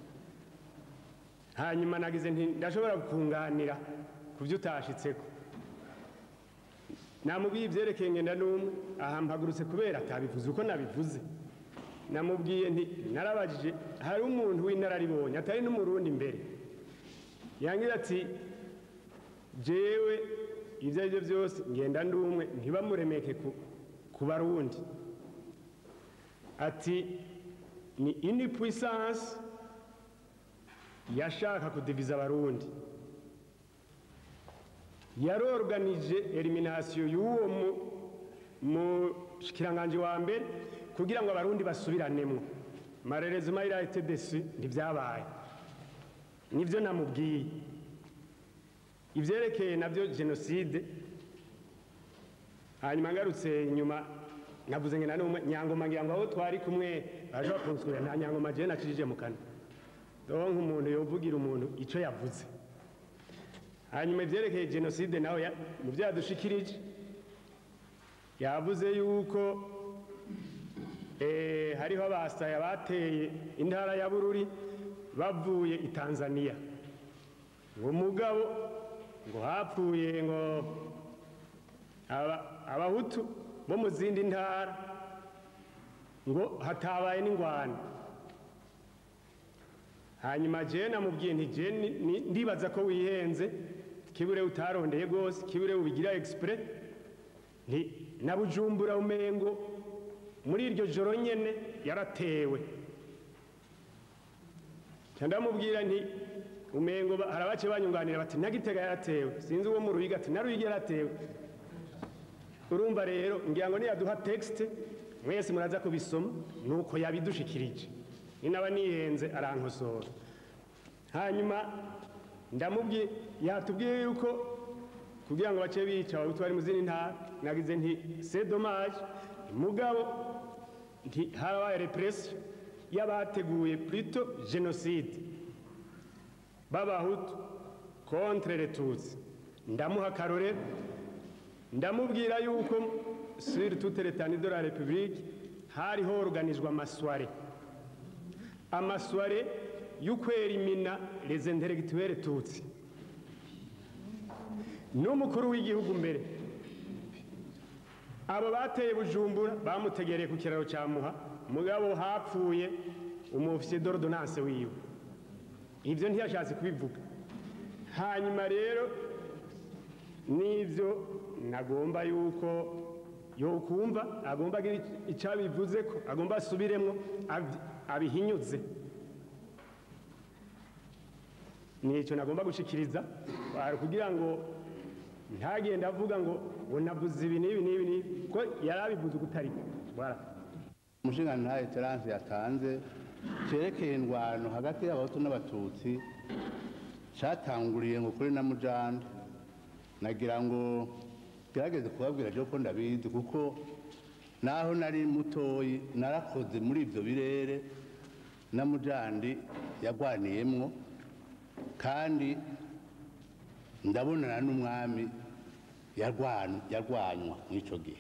hanyuma nagize nti ndashobora kunganira ku byo utashitseko namubwiye ibyerekeye ngenda n'umwe aha mpagurutse kubera atabivuze uko nabivuze namubwiye nti narabajije hari umuntu w'inararibonye atari n'umurundi imbere yangira ati jewe ibyo ari byo byose ngenda ndumwe ntibamuremeke ku, ku barundi ati ni ini puissance yashaka kudiviza abarundi yarorganije eliminasiyo y'uwo mu- mushikiranganje wa mbere kugira ngo abarundi basubiranemo marerezima irahite desi ntibyabaye nibyo namubwiye ibyerekeye nabyo jenoside hanyuma ngarutse inyuma navuze ngo nanumwe nyangoma ngira ngo aho twari kumwe baje bakunsura nta nyangoma jewe nacishije mu kanwa doho nk'umuntu yovugira umuntu icyo yavuze hanyuma ibyerekeye jenoside nawe ya- mu byo yadushikirije yavuze yuko eh, hariho abasaya bateye intara ya bururi bavuye i tanzania ngo mugabo ngo hapfuye ngo aba- abahutu bo mu zindi ntara ngo hatabaye n'ingwano hanyuma jewe namubwiye nti jewe ni- ni- ndibaza ko wihenze kibure utarondeye rwose kibure ubigira exprès nti na bujumbura umengo muri iryo joro nyene yaratewe ca ndamubwira nti umengo ba- hari abace banyunganira bati nagitega yaratewe sinzi uwo mu ruhiga ati na ruhiga yaratewe urumva rero ngira ngo niyaduha texte mwese muraza kubisoma nuko yabidushikirije ni naba nihenze arankosora hanyuma ndamubwiye yatubwiye yuko kugira ngo bace bica abahutu bari mu zindi ntara nagize nti c'est dommage mugabo nti harabaye repression y'abateguye plutôt génocide b'abahutu contre les tutsi ndamuha akarorero ndamubwira yuko sur toute l'étendue de la république hariho organizwa amasware amasware y'ukwerimina les intellectuels tutsi n'umukuru w'igihugu mbere abo bateye bujumbura bamutegereye ku kiraro cya muha mugabo hapfuye umufisiye d'ordonnance wiwe ibyo ntiyashatse kubivuga hanyuma rero n'ibyo nagomba yuko yokumva agomba agira icyo abivuze ko agomba asubiremo abi- abihinyuze nicyo nagomba gushikiriza ah, kugira ngo ntagende avuga ngo ngo navuze ibi n'ibi n'ibi n'ibi ko yari abivuze ukutari voilà umushingantahe terance yatanze cyerekeye indwano hagati y'abahutu n'abatutsi cyatanguriye ngo kuri na mujande nagira ngo gerageze kubabwira ryo ko ndabizi kuko naho nari mutoyi narakoze muri ibyo birere na mujandi yagwaniyemwo kandi ndabonana n'umwami yarwan- yarwanywa muri icyo gihe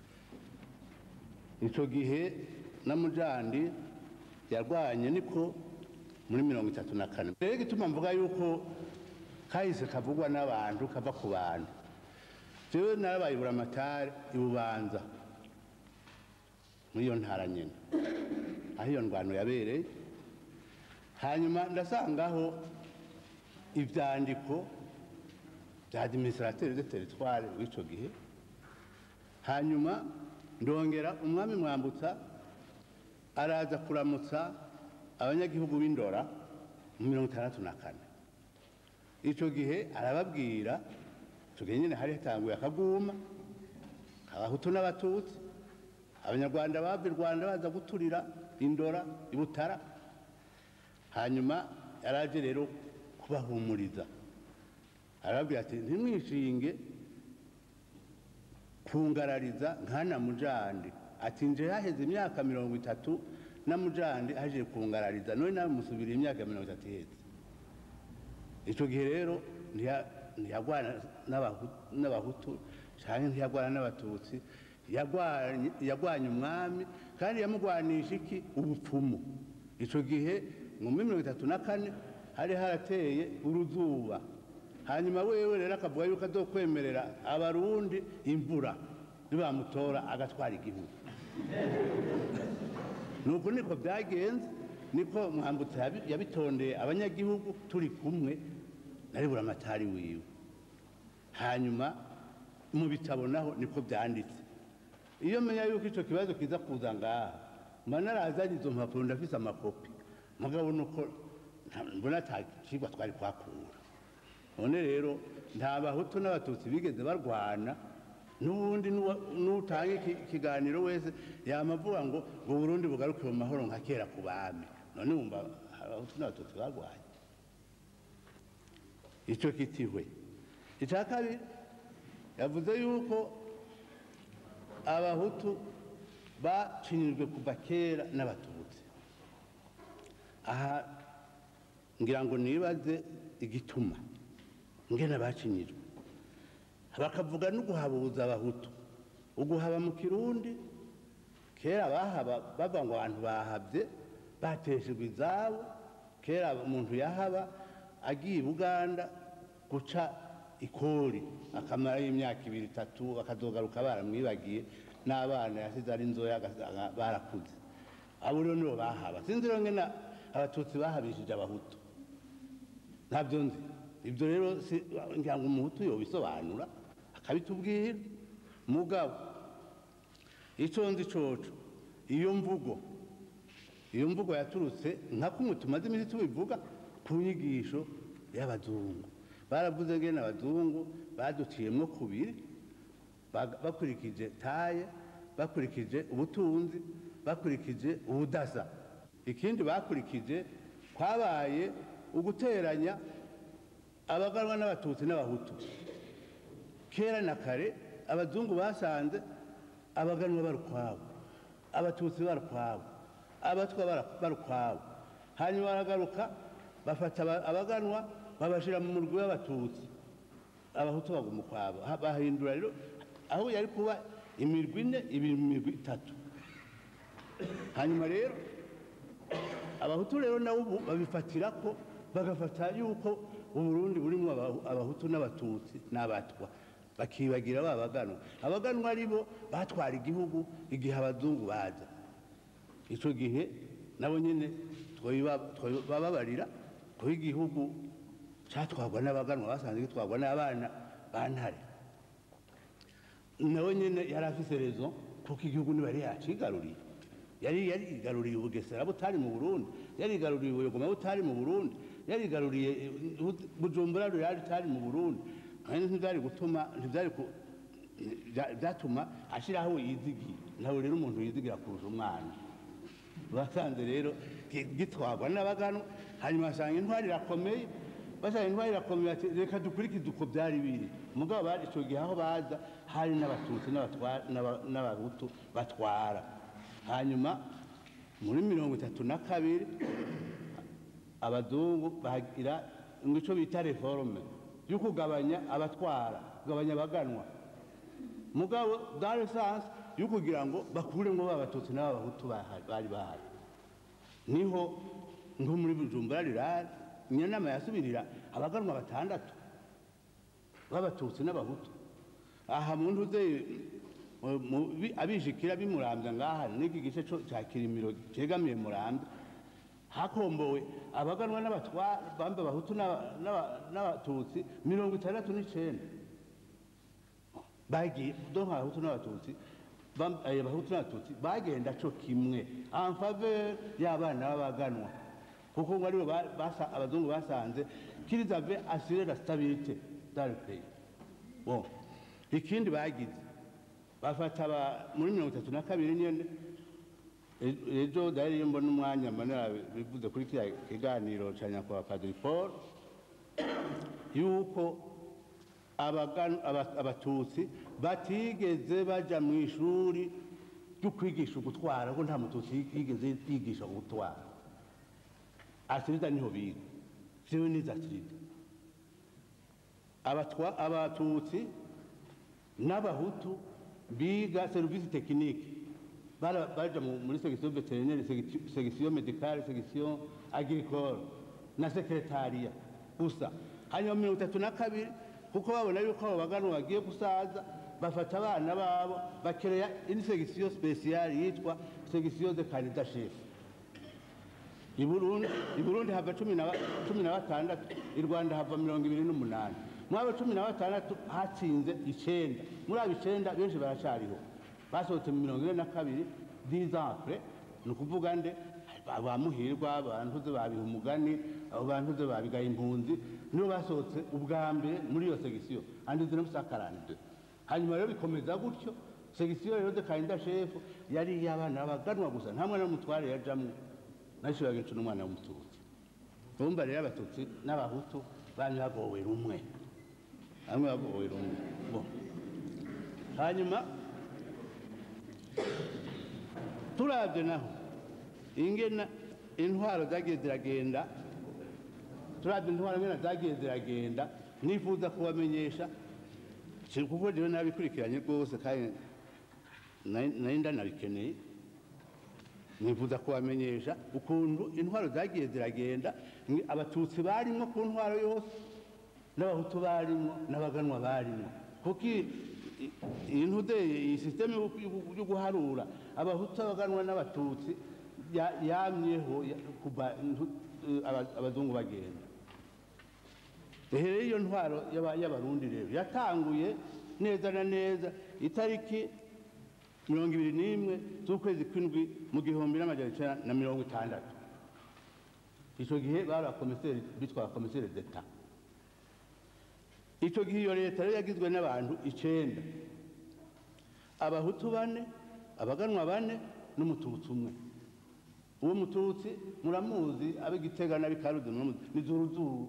icyo gihe na mujandi yarwanye niko muri mirongo itatu na kane rero igituma mvuga yuko kahise kavugwa n'abantu kava ku bantu jewe narabaye buramatari ibubanza muri iyo ntara nyine aho iyo ndwano yabereye hanyuma ndasangaho ibyandiko bya administrateur de territoire w'icyo gihe hanyuma ndongera umwami mwambutsa araza kuramutsa abanyagihugu b'indora mu mirongo itandatu na kane icyo gihe arababwira icyo gihe nyine hari hatanguye akaguma abahutu n'abatutsi abanyarwanda bava i rwanda baza guturira indora i butara hanyuma yaraje rero kubahumuriza arababwira ati ntimwishinge kungarariza nkana mujandi ati nje haheze imyaka mirongo itatu na mujandi aje kungarariza none nawe musubira imyaka mirongo itatu iheze icyo gihe rero ntiya- ntiyagwana n'Abahu- n'abahutu cyangwa ntiyagwana n'abatutsi yagwanye yagwanye umwami kandi yamugwanisha iki ubupfumu icyo gihe mu muri mirongo itatu na kane hari harateye uruzuba hanyuma wewe rero akavuga yuko azokwemerera abarundi imvura nibamutora agatwara igihugu nuko niko byagenze niko mwambutsa yabi- yabitondeye abanyagihugu turi kumwe nari buramatari wiwe hanyuma mu bitabo naho niko byanditse iyo menya yuko icyo kibazo kiza kuza ngaha mba narazanye izo mpapuro ndafise amakopi mugabo nuko nta- mbona ata kigwa twari kwakura none rero nta bahutu n'abatutsi bigeze barwana n'ubundi n'uwa- n'utanga iki- ikiganiro wese yamavuga ngo ngo burundi bugaruke mu mahoro nka kera ku bami none wumva abahutu n'abatutsi barwanye icyo kitihwe icya kabiri yavuze yuko abahutu bacinyijwe kuva kera n'abatutsi aha ngira ngo nibaze igituma ngena bacinyijwe bakavuga no guhabuza abahutu uguhaba mu kirundi kera bahaba bava ngo abantu bahabye bateshejwe izabo kera umuntu yahaba agiye i buganda guca ikori akamarayo imyaka ibiri itatu akazogaruka baramwibagiye n'abana yasize ari nzoya aga- aga- barakuze abo rero nibo bahaba sinzi rero ngena abatutsi bahabishije abahutu ntabyo nzi ibyo rero si- ngira ngo umuhutu yobisobanura akabitubwira mugabo icyo nzi coco iyo mvugo iyo mvugo yaturutse nka kumwe tumaze iminsi tubivuga ku nyigisho y'abazungu baravuze ngene abazungu baduciyemwo kubiri bag- bakurikije taye bakurikije ubutunzi bakurikije ubudasa ikindi bakurikije kwabaye uguteranya abaganwa n'abatutsi n'abahutu kera na kare abazungu basanze abaganwa bari ukwabo abatutsi bari ukwabo abatwa bara- bari ukwabo hanyuma baragaruka bafata aba- abaganwa babashyira mu murwi w'abatutsi abahutu baguma ukwabo Ha- bahindura rero aho yari kuba imirwi ine iba imirwi itatu hanyuma rero abahutu rero nabo ubu babifatira ko bagafata yuko uburundi burimo Abahu- abahutu n'abatutsi n'abatwa bakibagira ba baganwa abaganwa ari bo batwara igihugu igihe abazungu baza icyo gihe nabo nyine twabiba- twababarira kuko igihugu cyatwarwa n'abaganwa basanzwe gitwarwa n'abana ba ntare nawe nyine yari afise rezo kuko igihugu ntibari yacigaruriye yari yarigaruriye ubugesera butari mu burundi yarigaruriye ubuyogoma butari mu burundi yarigaruriye eh, Bu- bujumbura rurari rutari mu burundi kandi ntibyari gutuma ntibyari ku- bya- byatuma ashyiraho yizigiye nawe rero umuntu yizigira kurusha umwana basanze rero gi- gitwarwa n'abaganwa hanyuma basanga intwari irakomeye basanga intwari irakomeye bati reka dukurikize uko byari biri mugabo bari icyo gihe aho baza hari n'abatutsi n'abatwa- n'aba- n'abahutu batwara hanyuma muri mirongo itatu na kabiri abazungu bagira icyo bita reforme yo kugabanya abatwara kugabanya abaganwa mugabo dans le sens yo kugira ngo bakuremo ba batutsi n'abahutu bahari- bari bahari niho nko muri bujumbura rirari iyo nama yasubirira abaganwa batandatu b'abatutsi n'abahutu aha mu ntuze mu- mu- bi- abijikira bimurambya ngaha n'iki gice co- ca kirimiro cegamiye murambya hakombowe abaganwa n'abatwara bambe abahutu n'aba- n'aba- n'abatutsi mirongo itandatu n'icenda bagiye donka abahutu n'abatutsi bam- eh, abahutu n'abatutsi bagenda co kimwe en faveur y'abana b'abaganwa kuko ngo aribo ba- basa- abazungu basanze qu'ils avaient assuré la stabilité dans le pays bon ikindi bagize bafata aba- muri mirongo itatu na kabiri nyene e- ejo dariyo mbona umwanya manera bivuze kuri kiriya kiganiro ca nyakubahwa padiri paul yuko abagan- aba- abatutsi batigeze baja mu ishuri ryo kwigisha gutwara ko nta mututsi yigeze yigisha gutwara asirida niho biga jewe nize asirida abatwa abatutsi n'abahutu biga serivisi tekinike bara- baja mu- muri section vétérinaire segi- section médicale section agricole na sekretariya gusa hanyuma mirongo itatu na kabiri kuko babona yuko abo baganwa bagiye gusaza bafata abana babo bakereya indi section spéciale yitwa section de candidat chef i Burundi i Burundi hava cumi na ba- cumi na batandatu i Rwanda hava mirongo ibiri n'umunani muri abo cumi na batandatu hatsinze icenda muri abo icenda benshi baracariho basohotse mu mirongo ine na kabiri dix ans après ni ukuvuga nde ba ba muhirwa abantuze babiha umugani abo bantuze babigaye impunzi nibo basohotse ubwa mbere muri iyo segisiyo andi zino musakarande hanyuma rero bikomeza gutyo segisiyo rero de kandida shefu yari iy'abana b'abaganwa gusa nta mwana w'umutware yajamwo nashyiraga inshuro umwana w'umututsi urumva rero abatutsi n'abahutu bamwe bagowe rumwe bamwe bagowe rumwe bo hanyuma turabye naho ingena intwaro zagiye ziragenda turabye intwaro ngena zagiye ziragenda nifuza kubamenyesha kuko rero nabikurikiranye rwose kandi nari nari ndanabikeneye nifuza kubamenyesha ukuntu intwaro zagiye ziragenda ni abatutsi barimwo ku ntwaro yose n'abahutu barimwo n'abaganwa barimwo kuko i- i- iyi ntude iyi sisiteme yo- yo- yo guharura abahutu abaganwa n'abatutsi ya- yamyeho ya- kuva intu- eh, aba- abazungu bagenda rero iyo ntwaro y'aba- y'abarundi rero yatanguye neza na neza itariki mirongo ibiri n'imwe z'ukwezi kw'indwi mu gihumbi n'amajana icyenda na mirongo itandatu icyo gihe bari abakomiseri bitwa abakomiseri d'etat icyo gihe iyo leta rero yagizwe n'abantu icyenda abahutu bane abaganwa bane n'umututsi umwe uwo mututsi muramuzi ab'igitega n'ab'ikaruzi muramuzi ni zuruzuru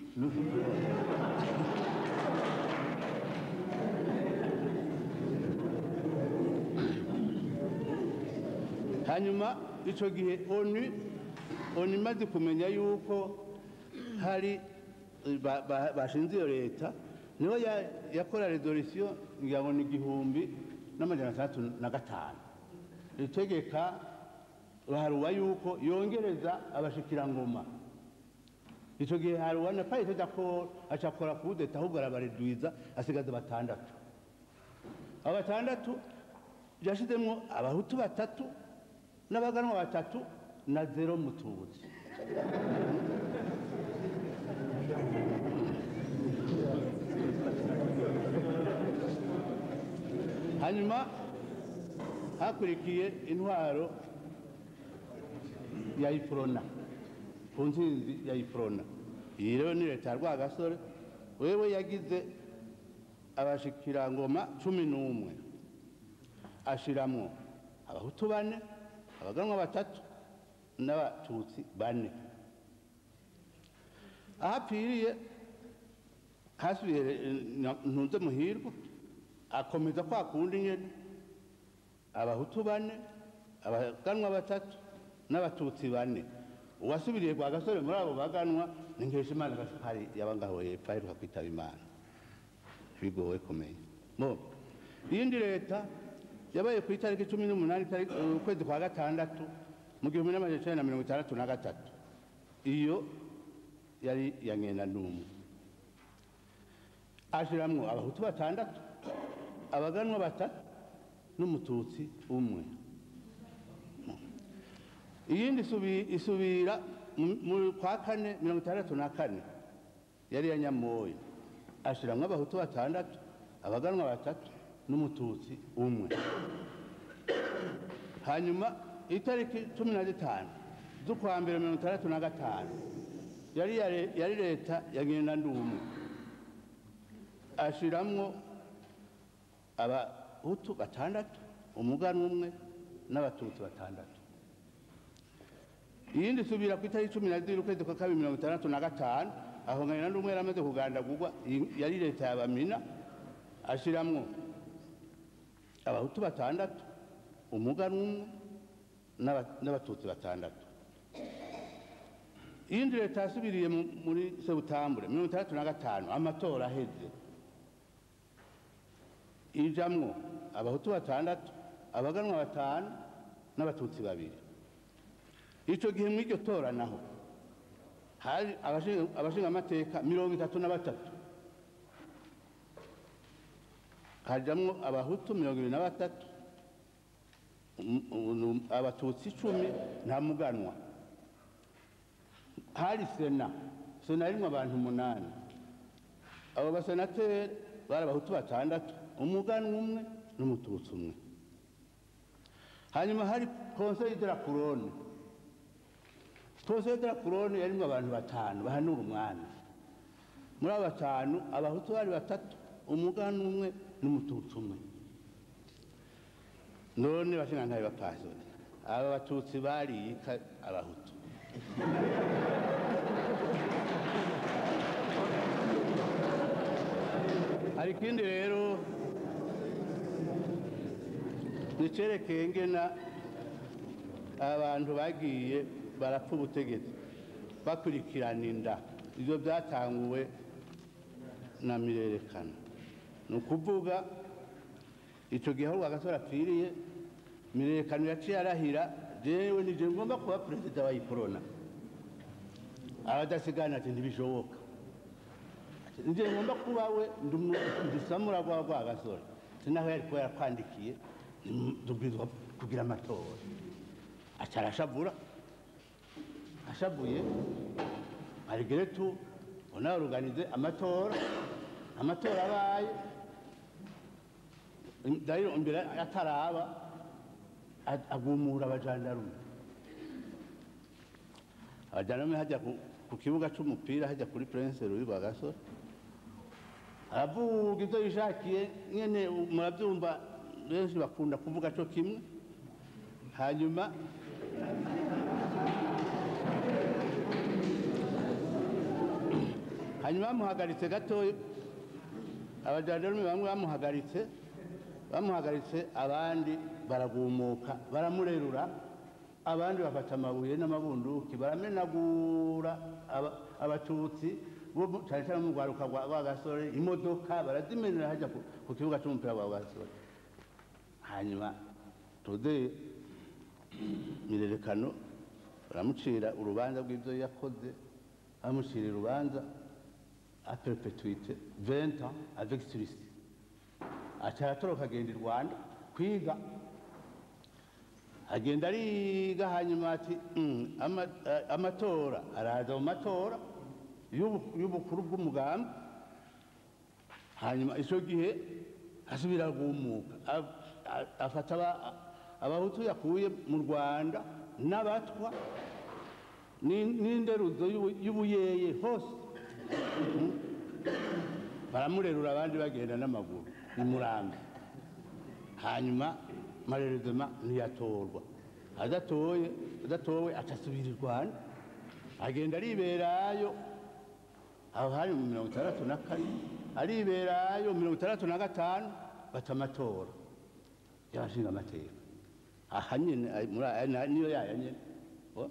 hanyuma icyo gihe onu onu imaze kumenya yuko hari ba- ba- bashinze iyo leta niho ya- yakora redorisiyo ngira ngo ni igihumbi n'amajana atandatu na gatanu itegeka haruwa yuko yongereza abashikirangoma icyo gihe haruwa na parite dakoro acakora kudeta ahubwo arabaredwiza asigaza batandatu abo batandatu yashizemo abahutu batatu n'abaganwa batatu na zero mututsi hanyuma hakurikiye intwaro ya iprona ku ntsinzi ya iprona iyi rero ni leta ya rwagasore wewe yagize abashikirangoma cumi n'umwe ashiramwo abahutu bane abaganwa batatu n'abatutsi bane ahapfiriye hasubiye eh, na- ntunze muhirwa akomeza kwa kundi nyene abahutu bane abaganwa batatu n'abatutsi bane uwasubiriye kwa gasore muri abo baganwa ni nkeshimana gasipari yaba ngaho hepfo aheruka kwitaba imana bigowe kumenya bo iyindi leta yabaye ku itariki cumi n'umunani itariki- eh, ukwezi kwa gatandatu mu gihumbi n'amajana icenda na mirongo itandatu na gatatu iyo yari ya ngenda n'umwe ashiramwo abahutu batandatu abaganwa batatu n'umututsi umwe iyindi isubi- isubira mu- mu kwa kane mirongo itandatu na kane yari ya nyamoya ashiramwo abahutu batandatu abaganwa batatu n'umututsi umwe hanyuma itariki cumi na zitanu z'ukwa mbere mirongo itandatu na gatanu yari ya- yari leta ya ngendandumwe ashiramwo abahutu batandatu umuganwa umwe n'abatutsi batandatu iyindi isubira ku itariki cumi na zibiri ukwezi kwa kabiri mirongo itandatu na gatanu aho ngana n'umwe yari amaze kugandagurwa iyi yari leta ya bamina ashiramwo abahutu batandatu umuganwa umwe n'aba- n'abatutsi batandatu iyindi leta yasubiriye mu- muri sebutambure mirongo itandatu na gatanu amatora aheze ijamwo abahutu batandatu abaganwa batanu n'abatutsi babiri icyo gihe mu iryo tora naho hari abashinga- abashingamateka mirongo itatu na batatu hajamwo abahutu mirongo ibiri na batatu um- um- abatutsi icumi nta muganwa hari sena sena yarimwo abantu umunani abo basenateri bari abahutu batandatu umuganwa umwe n'umututsi umwe hanyuma hari conseil de la couronne conseil de la couronne yarimwo abantu batanu bahanura umwami muri abo batanu abahutu bari batatu umuganwa umwe n'umututsi umwe none bashinga ntabe bapasoni aba batutsi bariyika abahutu hari ikindi rero nicerekeye ngena abantu bagiye barapfa ubutegetsi bakurikirana inda ibyo byatanguwe na mirerekano ni ukuvuga icyo gihe aho rwagasore apfiriye mirerekano yaciye arahira jewe nije ngomba kuba perezida wa ikorona abadasigana ati ntibishoboka Ati, nije ngomba kuba we ndisamura rwa rwa gasore sinaho yari kuba yarakwandikiye dubwirizwa kugira amatora aca arashavura ashavuye malgré tout on a organisé amatora amatora abaye d'ailleurs imbere ataraba a- agumura abajandarume abajandarume hajya ku- ku kibuga c'umupira hajya kuri prince louis rwagasore aravuga ibyo yishakiye nyene murabyumva benshi bakunda kuvuga co kimwe hanyuma hanyuma bamuhagaritse gatoya abajandarume bamwe bamuhagaritse bamuhagaritse abandi baragumuka baramurerura abandi bafata amabuye n'amabunduki baramenagura aba- abatutsi bo mu- cyane cyane mu rwaruka rwa rwa gasore imodoka barazimenera hajya ku- ku kibuga cy'umupira wa gasore hanyuma tude mirerekano baramucira urubanza rw'ibyo yakoze bamucira urubanza a perpetuite 20 ans avec sursis aca aratoroka agenda i rwanda kwiga agenda ariga hanyuma ati "Mm, ama- eh, amatora araza mu matora y'ubu- y'ubukuru bw'umugambi hanyuma icyo gihe asubira guhumuka A- a- afata aba- abahutu yakuye mu rwanda n'abatwa ni- n'inderuzo y'ubu- y'ubuyeye hose baramurerura abandi bagenda n'amaguru ni murambi hanyuma marerezema ntiyatorwa adatoye adatowe acasubira i rwanda agenda ariberayo aho hari mu mirongo itandatu na kane ariberayo mirongo itandatu na gatanu baca amatora y'abashinga amateka aha nyine ay- muri aya na- niyo yaya nyine Oh.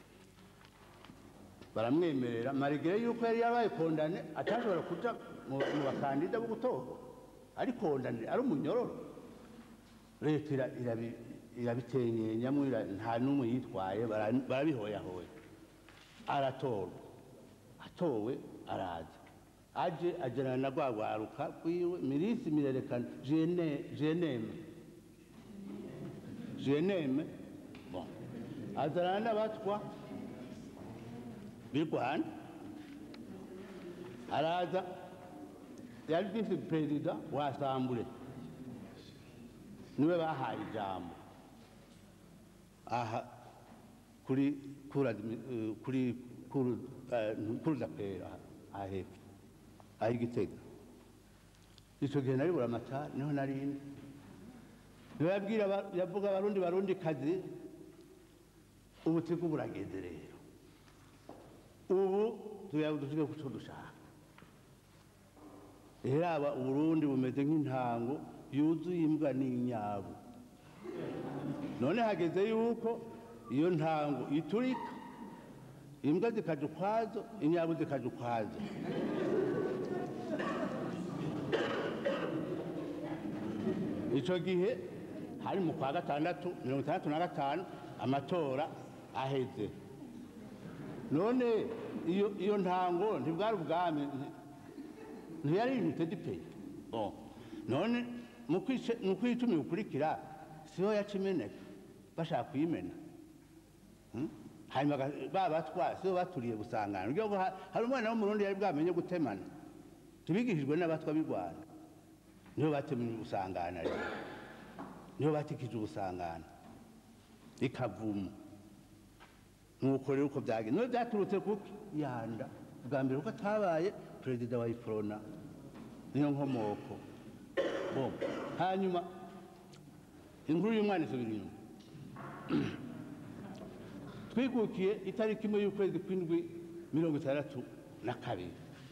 baramwemerera marigere yuko yari yarabaye kondane atashobora kuja mu mu bakandida bo gutorwa ari kondane ari umunyororo leta ira- irabi- irabitenyenyamwo ira- nta n'umwe yitwaye bara- barabihoyahoya aratorwa atowe araza aje agerana na rwa rwaruka rwiwe mirisi mirerekana jene- jeneme jeneme bon azana n'abatwa b'i rwanda araza yari visi perezida wa asambure niwe bahaye ijambo aha kuri kura eh, kuri kuru eh, kuruza pera aha hepfo aha igitega icyo gihe nari buramatari niho narindi niwe yabwira aba- yavuga abarundi barundi kazi ubutigu burageze rero ubu tuyadushike ku cyo dushaka raba uburundi bumeze nk'intango yuzuye imbwa n'inyabu none hageze yuko iyo ntango iturika imbwa zikaja ukwazo inyabu zikaja ukwazo icyo gihe hari mu kwa gatandatu mirongo itandatu na gatanu amatora aheze none iyo iyo ntango ntibwari ubwami nti- ntiyari limited pay bon none mu kwice- mu kwicumi gukurikira siho yaca imeneka bashaka kuyimena Hmm? hanyuma ga- ba batwa siho baturiye gusangana Uryo ngo ha- hari umwana w'umurundi yari bwamenye gutemana tubigishijwe n'abatwa b'i rwanda niho batemye gusangana rero niho batikije ubusangana ikavumu nuko rero uko byagenze niyo byaturutse kuki yanda bwa mbere kuko atabaye perezida wa iprona niyo nkomoko Bon. hanyuma inkuru y'umwana isubira inyuma twikukiye itariki imwe y'ukwezi kw'indwi mirongo itandatu na kabiri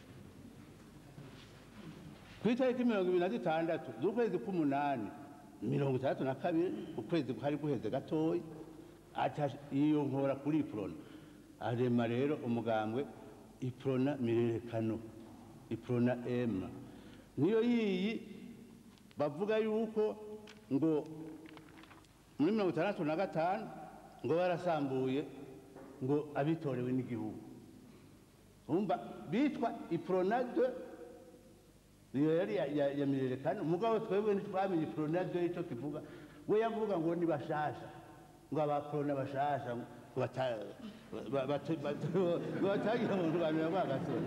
ku itariki mirongo ibiri na zitandatu z'ukwezi k'umunani mirongo itandatu na kabiri ukwezi kwari guheze gatoya aca yiyonkora kuri iprona arema rero umugambwe iprona mirerekano iprona ema niyo yiyi bavuga yuko ngo muri mirongo itandatu na gatanu ngo barasambuye ngo abitorewe n'igihugu umva bitwa ipronade iyo yari ya- ya- ya mirerekano umugabo twebwe ntitwamenye ipronade icyo kivuga we yavuga ngo ni bashasha ngo abaprona bashasha ngo bata- ba- bata- bata- ngo batagira umuntu bantu yamwagasore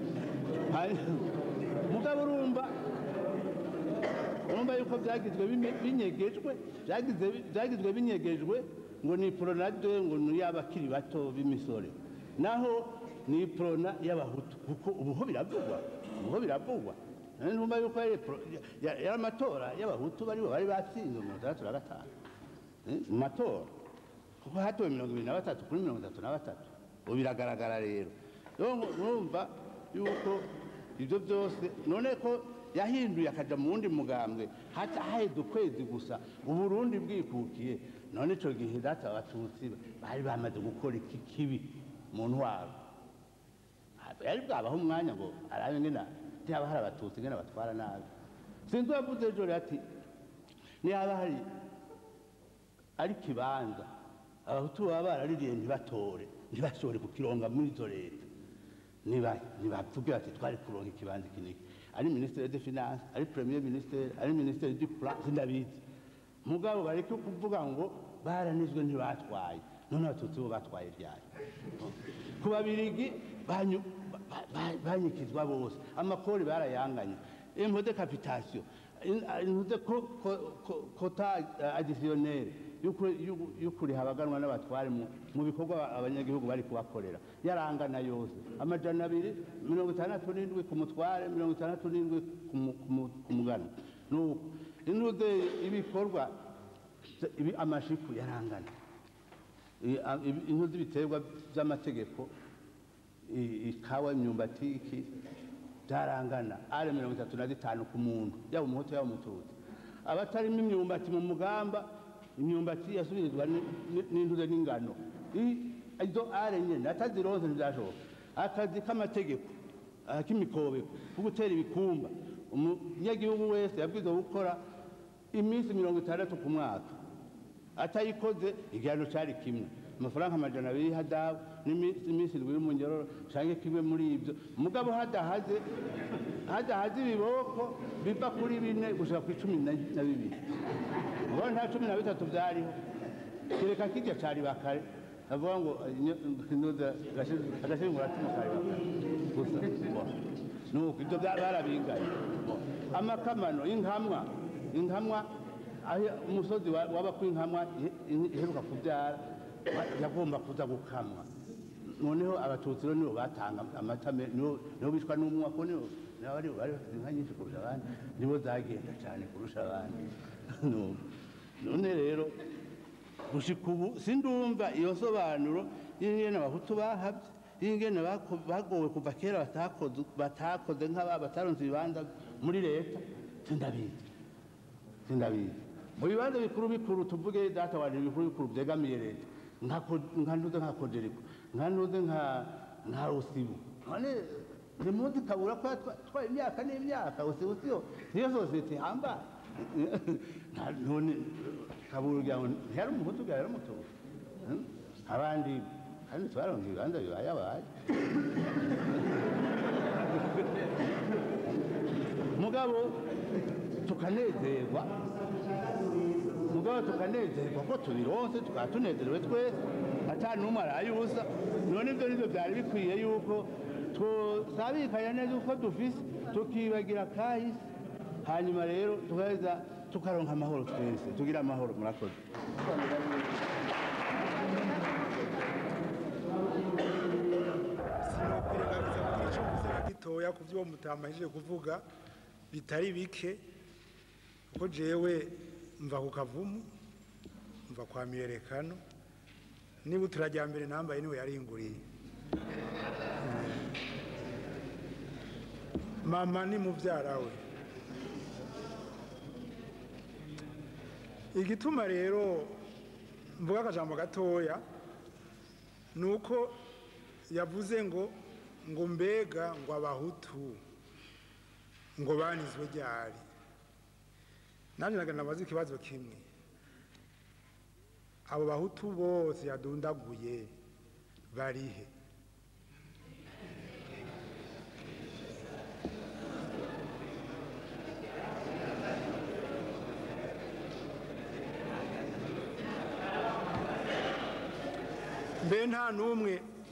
mugabo urumva urumva yuko byagizwe bime- binyegejwe byagize- byagizwe binyegejwe ngo ni poronade ngo ni iy'abakiri bato b'imisore naho ni porona y'abahutu kuko ubuho biravugwa ubuho biravugwa None numva yuko yari pro- ya- yari amatora y'abahutu baribo bari batsinze mirongo itandatu na gatanu Eh, mu matora kuko hatowe mirongo ibiri na batatu kuri mirongo itatu na batatu ubu biragaragara rero rero urumva yuko ibyo byose none ko yahinduye akaja mu wundi mugambwe haca haheze ukwezi gusa uburundi bwikukiye none ico gihe data abatutsi bari bamaze gukora iki kibi mu ntwaro yari bwabaho umwanya ngo arabe ngena ntihaba hari abatutsi ngena batwara nabi sinzi uwavuze ejo rero ati nihaba hari ari kibanza abahutu baba baraririye ntibatore ntibashobore kukironga muri izo leta niba nibavuge bati twari kuronka ikibanza iki n'iki ari minisitiri de finance ari premier ministre ari minisitiri du plan sindabizi mugabo bareke kuvuga ngo baranizwe ntibatwaye none abatutsi bo batwaye ryari ku babirigi banyu- ba- ba- banyikizwa bose amakori barayanganye impôt de capitation impôt de co- co- co- quota additionnel y'ukuriha abaganwa n'abatware mu- mu bikorwa abanyagihugu bari kubakorera yarangana yose amajana abiri mirongo itandatu n'indwi ku mutware mirongo itandatu n'indwi ku mu- ku mu- ku muganwa nuko intuze ibikorwa ibi- amashiku yarangana I- a- ibi- intu z'ibiterwa by'amategeko i- ikawa imyumbati iki byarangana ari mirongo itatu na zitanu ku muntu yaba umuhutu yaba umututsi abatarimo imyumbati mu mugamba imyumbati yasubirizwa ni- ni- n'intuze n'ingano I- izo are nyene atazironse ntibyashoboka akazi k'amategeko ah, k'imikobeko ko gutera ibikumba umunyagihugu wese yabwirizwa gukora iminsi mirongo itandatu ku mwaka atayikoze igihano cyari kimwe amafaranga amajana abiri hadabu n'iminsi iminsi indwi y'umunyororo canke kimwe muri ibyo mugabo hadahaze hadahaze ibiboko biva kuri bine gushika ku icumi na na bibiri ngo nta cumi na bitatu byariho kereka kirya cari bakare avuga ngo agashingura cumu kari bakare gusa ngo, nuko ibyo bya- barabingaye amakamano y'inkamwa inkamwa aho umusozi wa- waba ku inkamwa ihe- ihe- iheruka kubyara wa- yagomba kuza gukamwa noneho abatutsi rero nibo batanga amata me- nibo nibo bicwa n'umwuka ko nibo nibo bari bari bafite inka nyinshi kurusha abandi nibo zagenda cyane kurusha abandi Nuko. none rero gushika ubu sindumva iyo nsobanuro y'ingene abahutu bahavye y'ingene bako- bagowe kuva kera batakoze batakoze nk'aba bataronse ibibanza muri leta sindabizi sindabizi mu bibanza bikuru bikuru tuvuge data wanje bikuru bikuru byegamiye leta nka ko- nka ntuze nka kojeriko nka ntuze nka nka usibu none ntimuzi kabura ko yatwa- twaye imyaka n'imyaka usibu siyo niyo sosiyete ihambaye Nta- none kabura ugira ngo ntiyari umuhutu bwa yari umutubu Hmm? abandi kandi twaronka ibibanza bibaye abaye mugabo tukanezerwa mugabo tukanezerwa ko tubironse tukaba tunezerewe twese ata n'umwe araye ubusa none ibyo nibyo byari bikwiye yuko twabikanya neza uko dufise tukibagira kahise hanyuma rero tugaheza tukaronka amahoro twese tugira amahoro murakoze sinokwirengagiza kugira icyo mvuze na gitoya ku byo mutamajije kuvuga bitari bike kuko jewe mva ku kavumu mva kwa miyerekano niba uturajyambere nambaye niwe yaringuriye mama ni mubyara we igituma rero mvuga akajambo gatoya ni uko yavuze ngo ngo mbega ngo abahutu ngo banizwe ryari nanjye naga nabaza ikibazo kimwe abo bahutu bose yadundaguye barihe mbe nta n'umwe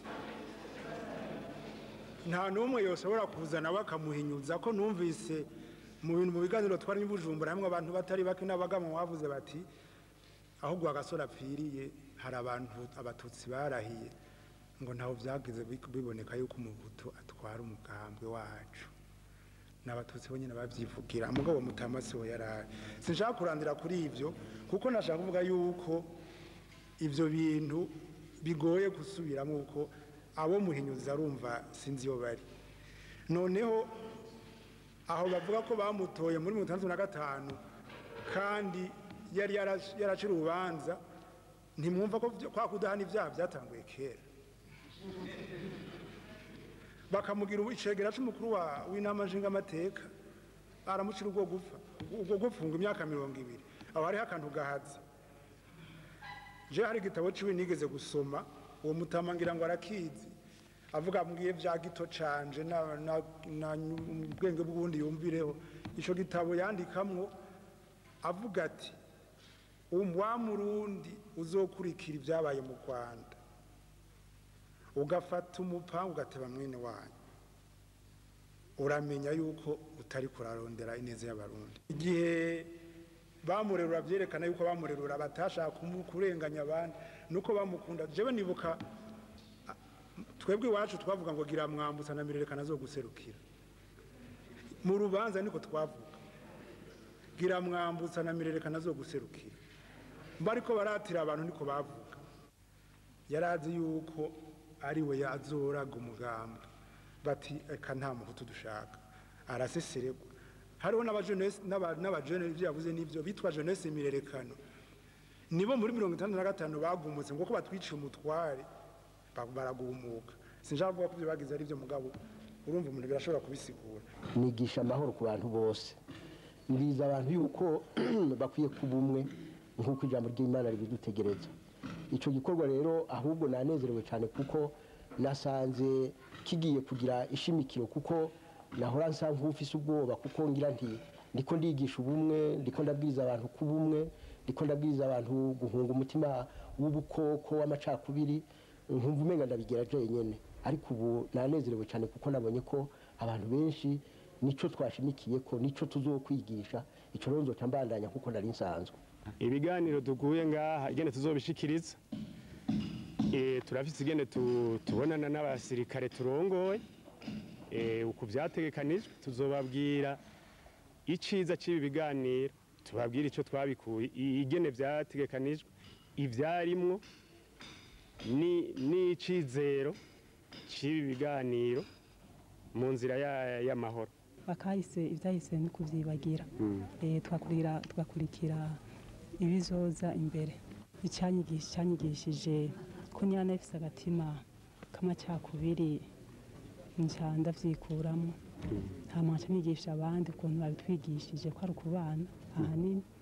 nta n'umwe yoshobora kuzana bakamuhinyuza ko numvise mu bintu mu biganiro twari i bujumbura hamwe abantu batari bake n'abagamo bavuze bati ahubwo agasore apfiriye hari abantu abatutsi barahiye ngo ntaho byagize bi- biboneka yuko umuhutu atwara umugambwe wacu n'abatutsi bonyine babyivugira mugabo mutamasi we yaraye sinshaka kurandira kuri ibyo kuko nashaka kuvuga yuko ibyo bintu bigoye gusubiramo kuko abo muhinyuza arumva sinzi iyo bari noneho aho bavuga ko bamutoye muri mirongo itandatu na gatanu kandi yari yarac- yaracira urubanza ntimwumva ko byo- kwa kudahana ibyaha byatanguye kera bakamugira icegera c'umukuru wa- w'inama nshingamateka aramucira ubwo gupfa ubwo gupfunga imyaka mirongo ibiri aho hariho akantu gahatse je hari igitabo ciwe nigeze gusoma uwo mutama ngira ngo arakizi avuga mbwiye vya gito canje na, na, na ubwenge bw'ubundi yumvireho ico gitabo yandikamwo avuga ati um- wa murundi uzokurikira ibyabaye mu rwanda ugafata umupanga ugateba mwene wanyu uramenya yuko utari kurarondera ineza y'abarundi igihe bamurerura byerekana yuko bamurerura batashaka kumu- kurenganya abandi nuko bamukunda jewe nibuka a- twebwe iwacu twavuga ngo gira mwambutsa na mirerekana zo guserukira mu rubanza niko twavuga gira mwambutsa na mirerekana zo guserukira mba ariko baratira abantu niko bavuga yarazi yuko ari we yazoraga umugambi bati eka nta muhutu dushaka araseseregwa hariho n'abajenesi- n'aba- n'abajene ibyo yavuze n'ibyo bitwa jeunesse mirerekano nibo muri mirongo itandatu na gatanu bagumutse ngo ko batwiciye umutware ba- baragumuka sinshaka kuvuga ko ibyo bagize ari byo mugabo urumva umuntu birashobora kubisigura nigisha amahoro ku bantu bose mbwiza abantu yuko bakwiye kuba umwe nk'uko ijambo ry'imana ribidutegereza icyo gikorwa rero ahubwo nanezerewe cyane kuko nasanze kigiye kugira ishimikiro kuko nahora nsa nk'ufise ubwoba kuko ngira nti ndiko ndigisha ubumwe ndiko ndabwiza abantu kuba umwe ndiko ndabwiza abantu guhunga umutima w'ubukoko w'amacakubiri nkumva umenga ndabigera jenyine ariko ubu nanezerewe cyane kuko nabonye ko abantu benshi nico twashimikiye ko nico tuzokwigisha ico rero nzoca mbandanya kuko nari nsanzwe ibiganiro duguye ngaha igene tuzobishikiriza Eh, turafise igene tu- tubonana n'abasirikare turongoye Eh, uku vyategekanijwe tuzobabwira iciza c'ibi biganiro tubabwire ico twabikuye i- igene vyategekanijwe ivyarimwo ni- n'icizero c'ibi biganiro mu nzira ya- y'amahoro bakahise ibyahise ni kubyibagira Eh, twakurira tugakurikira ibizoza imbere icyanyigisha cyanyigishije ko nyana ifise agatima k'amacakubiri nca ndavyikuramo hama nca nigisha abandi ukuntu babitwigishije ko ari ukubana ahanini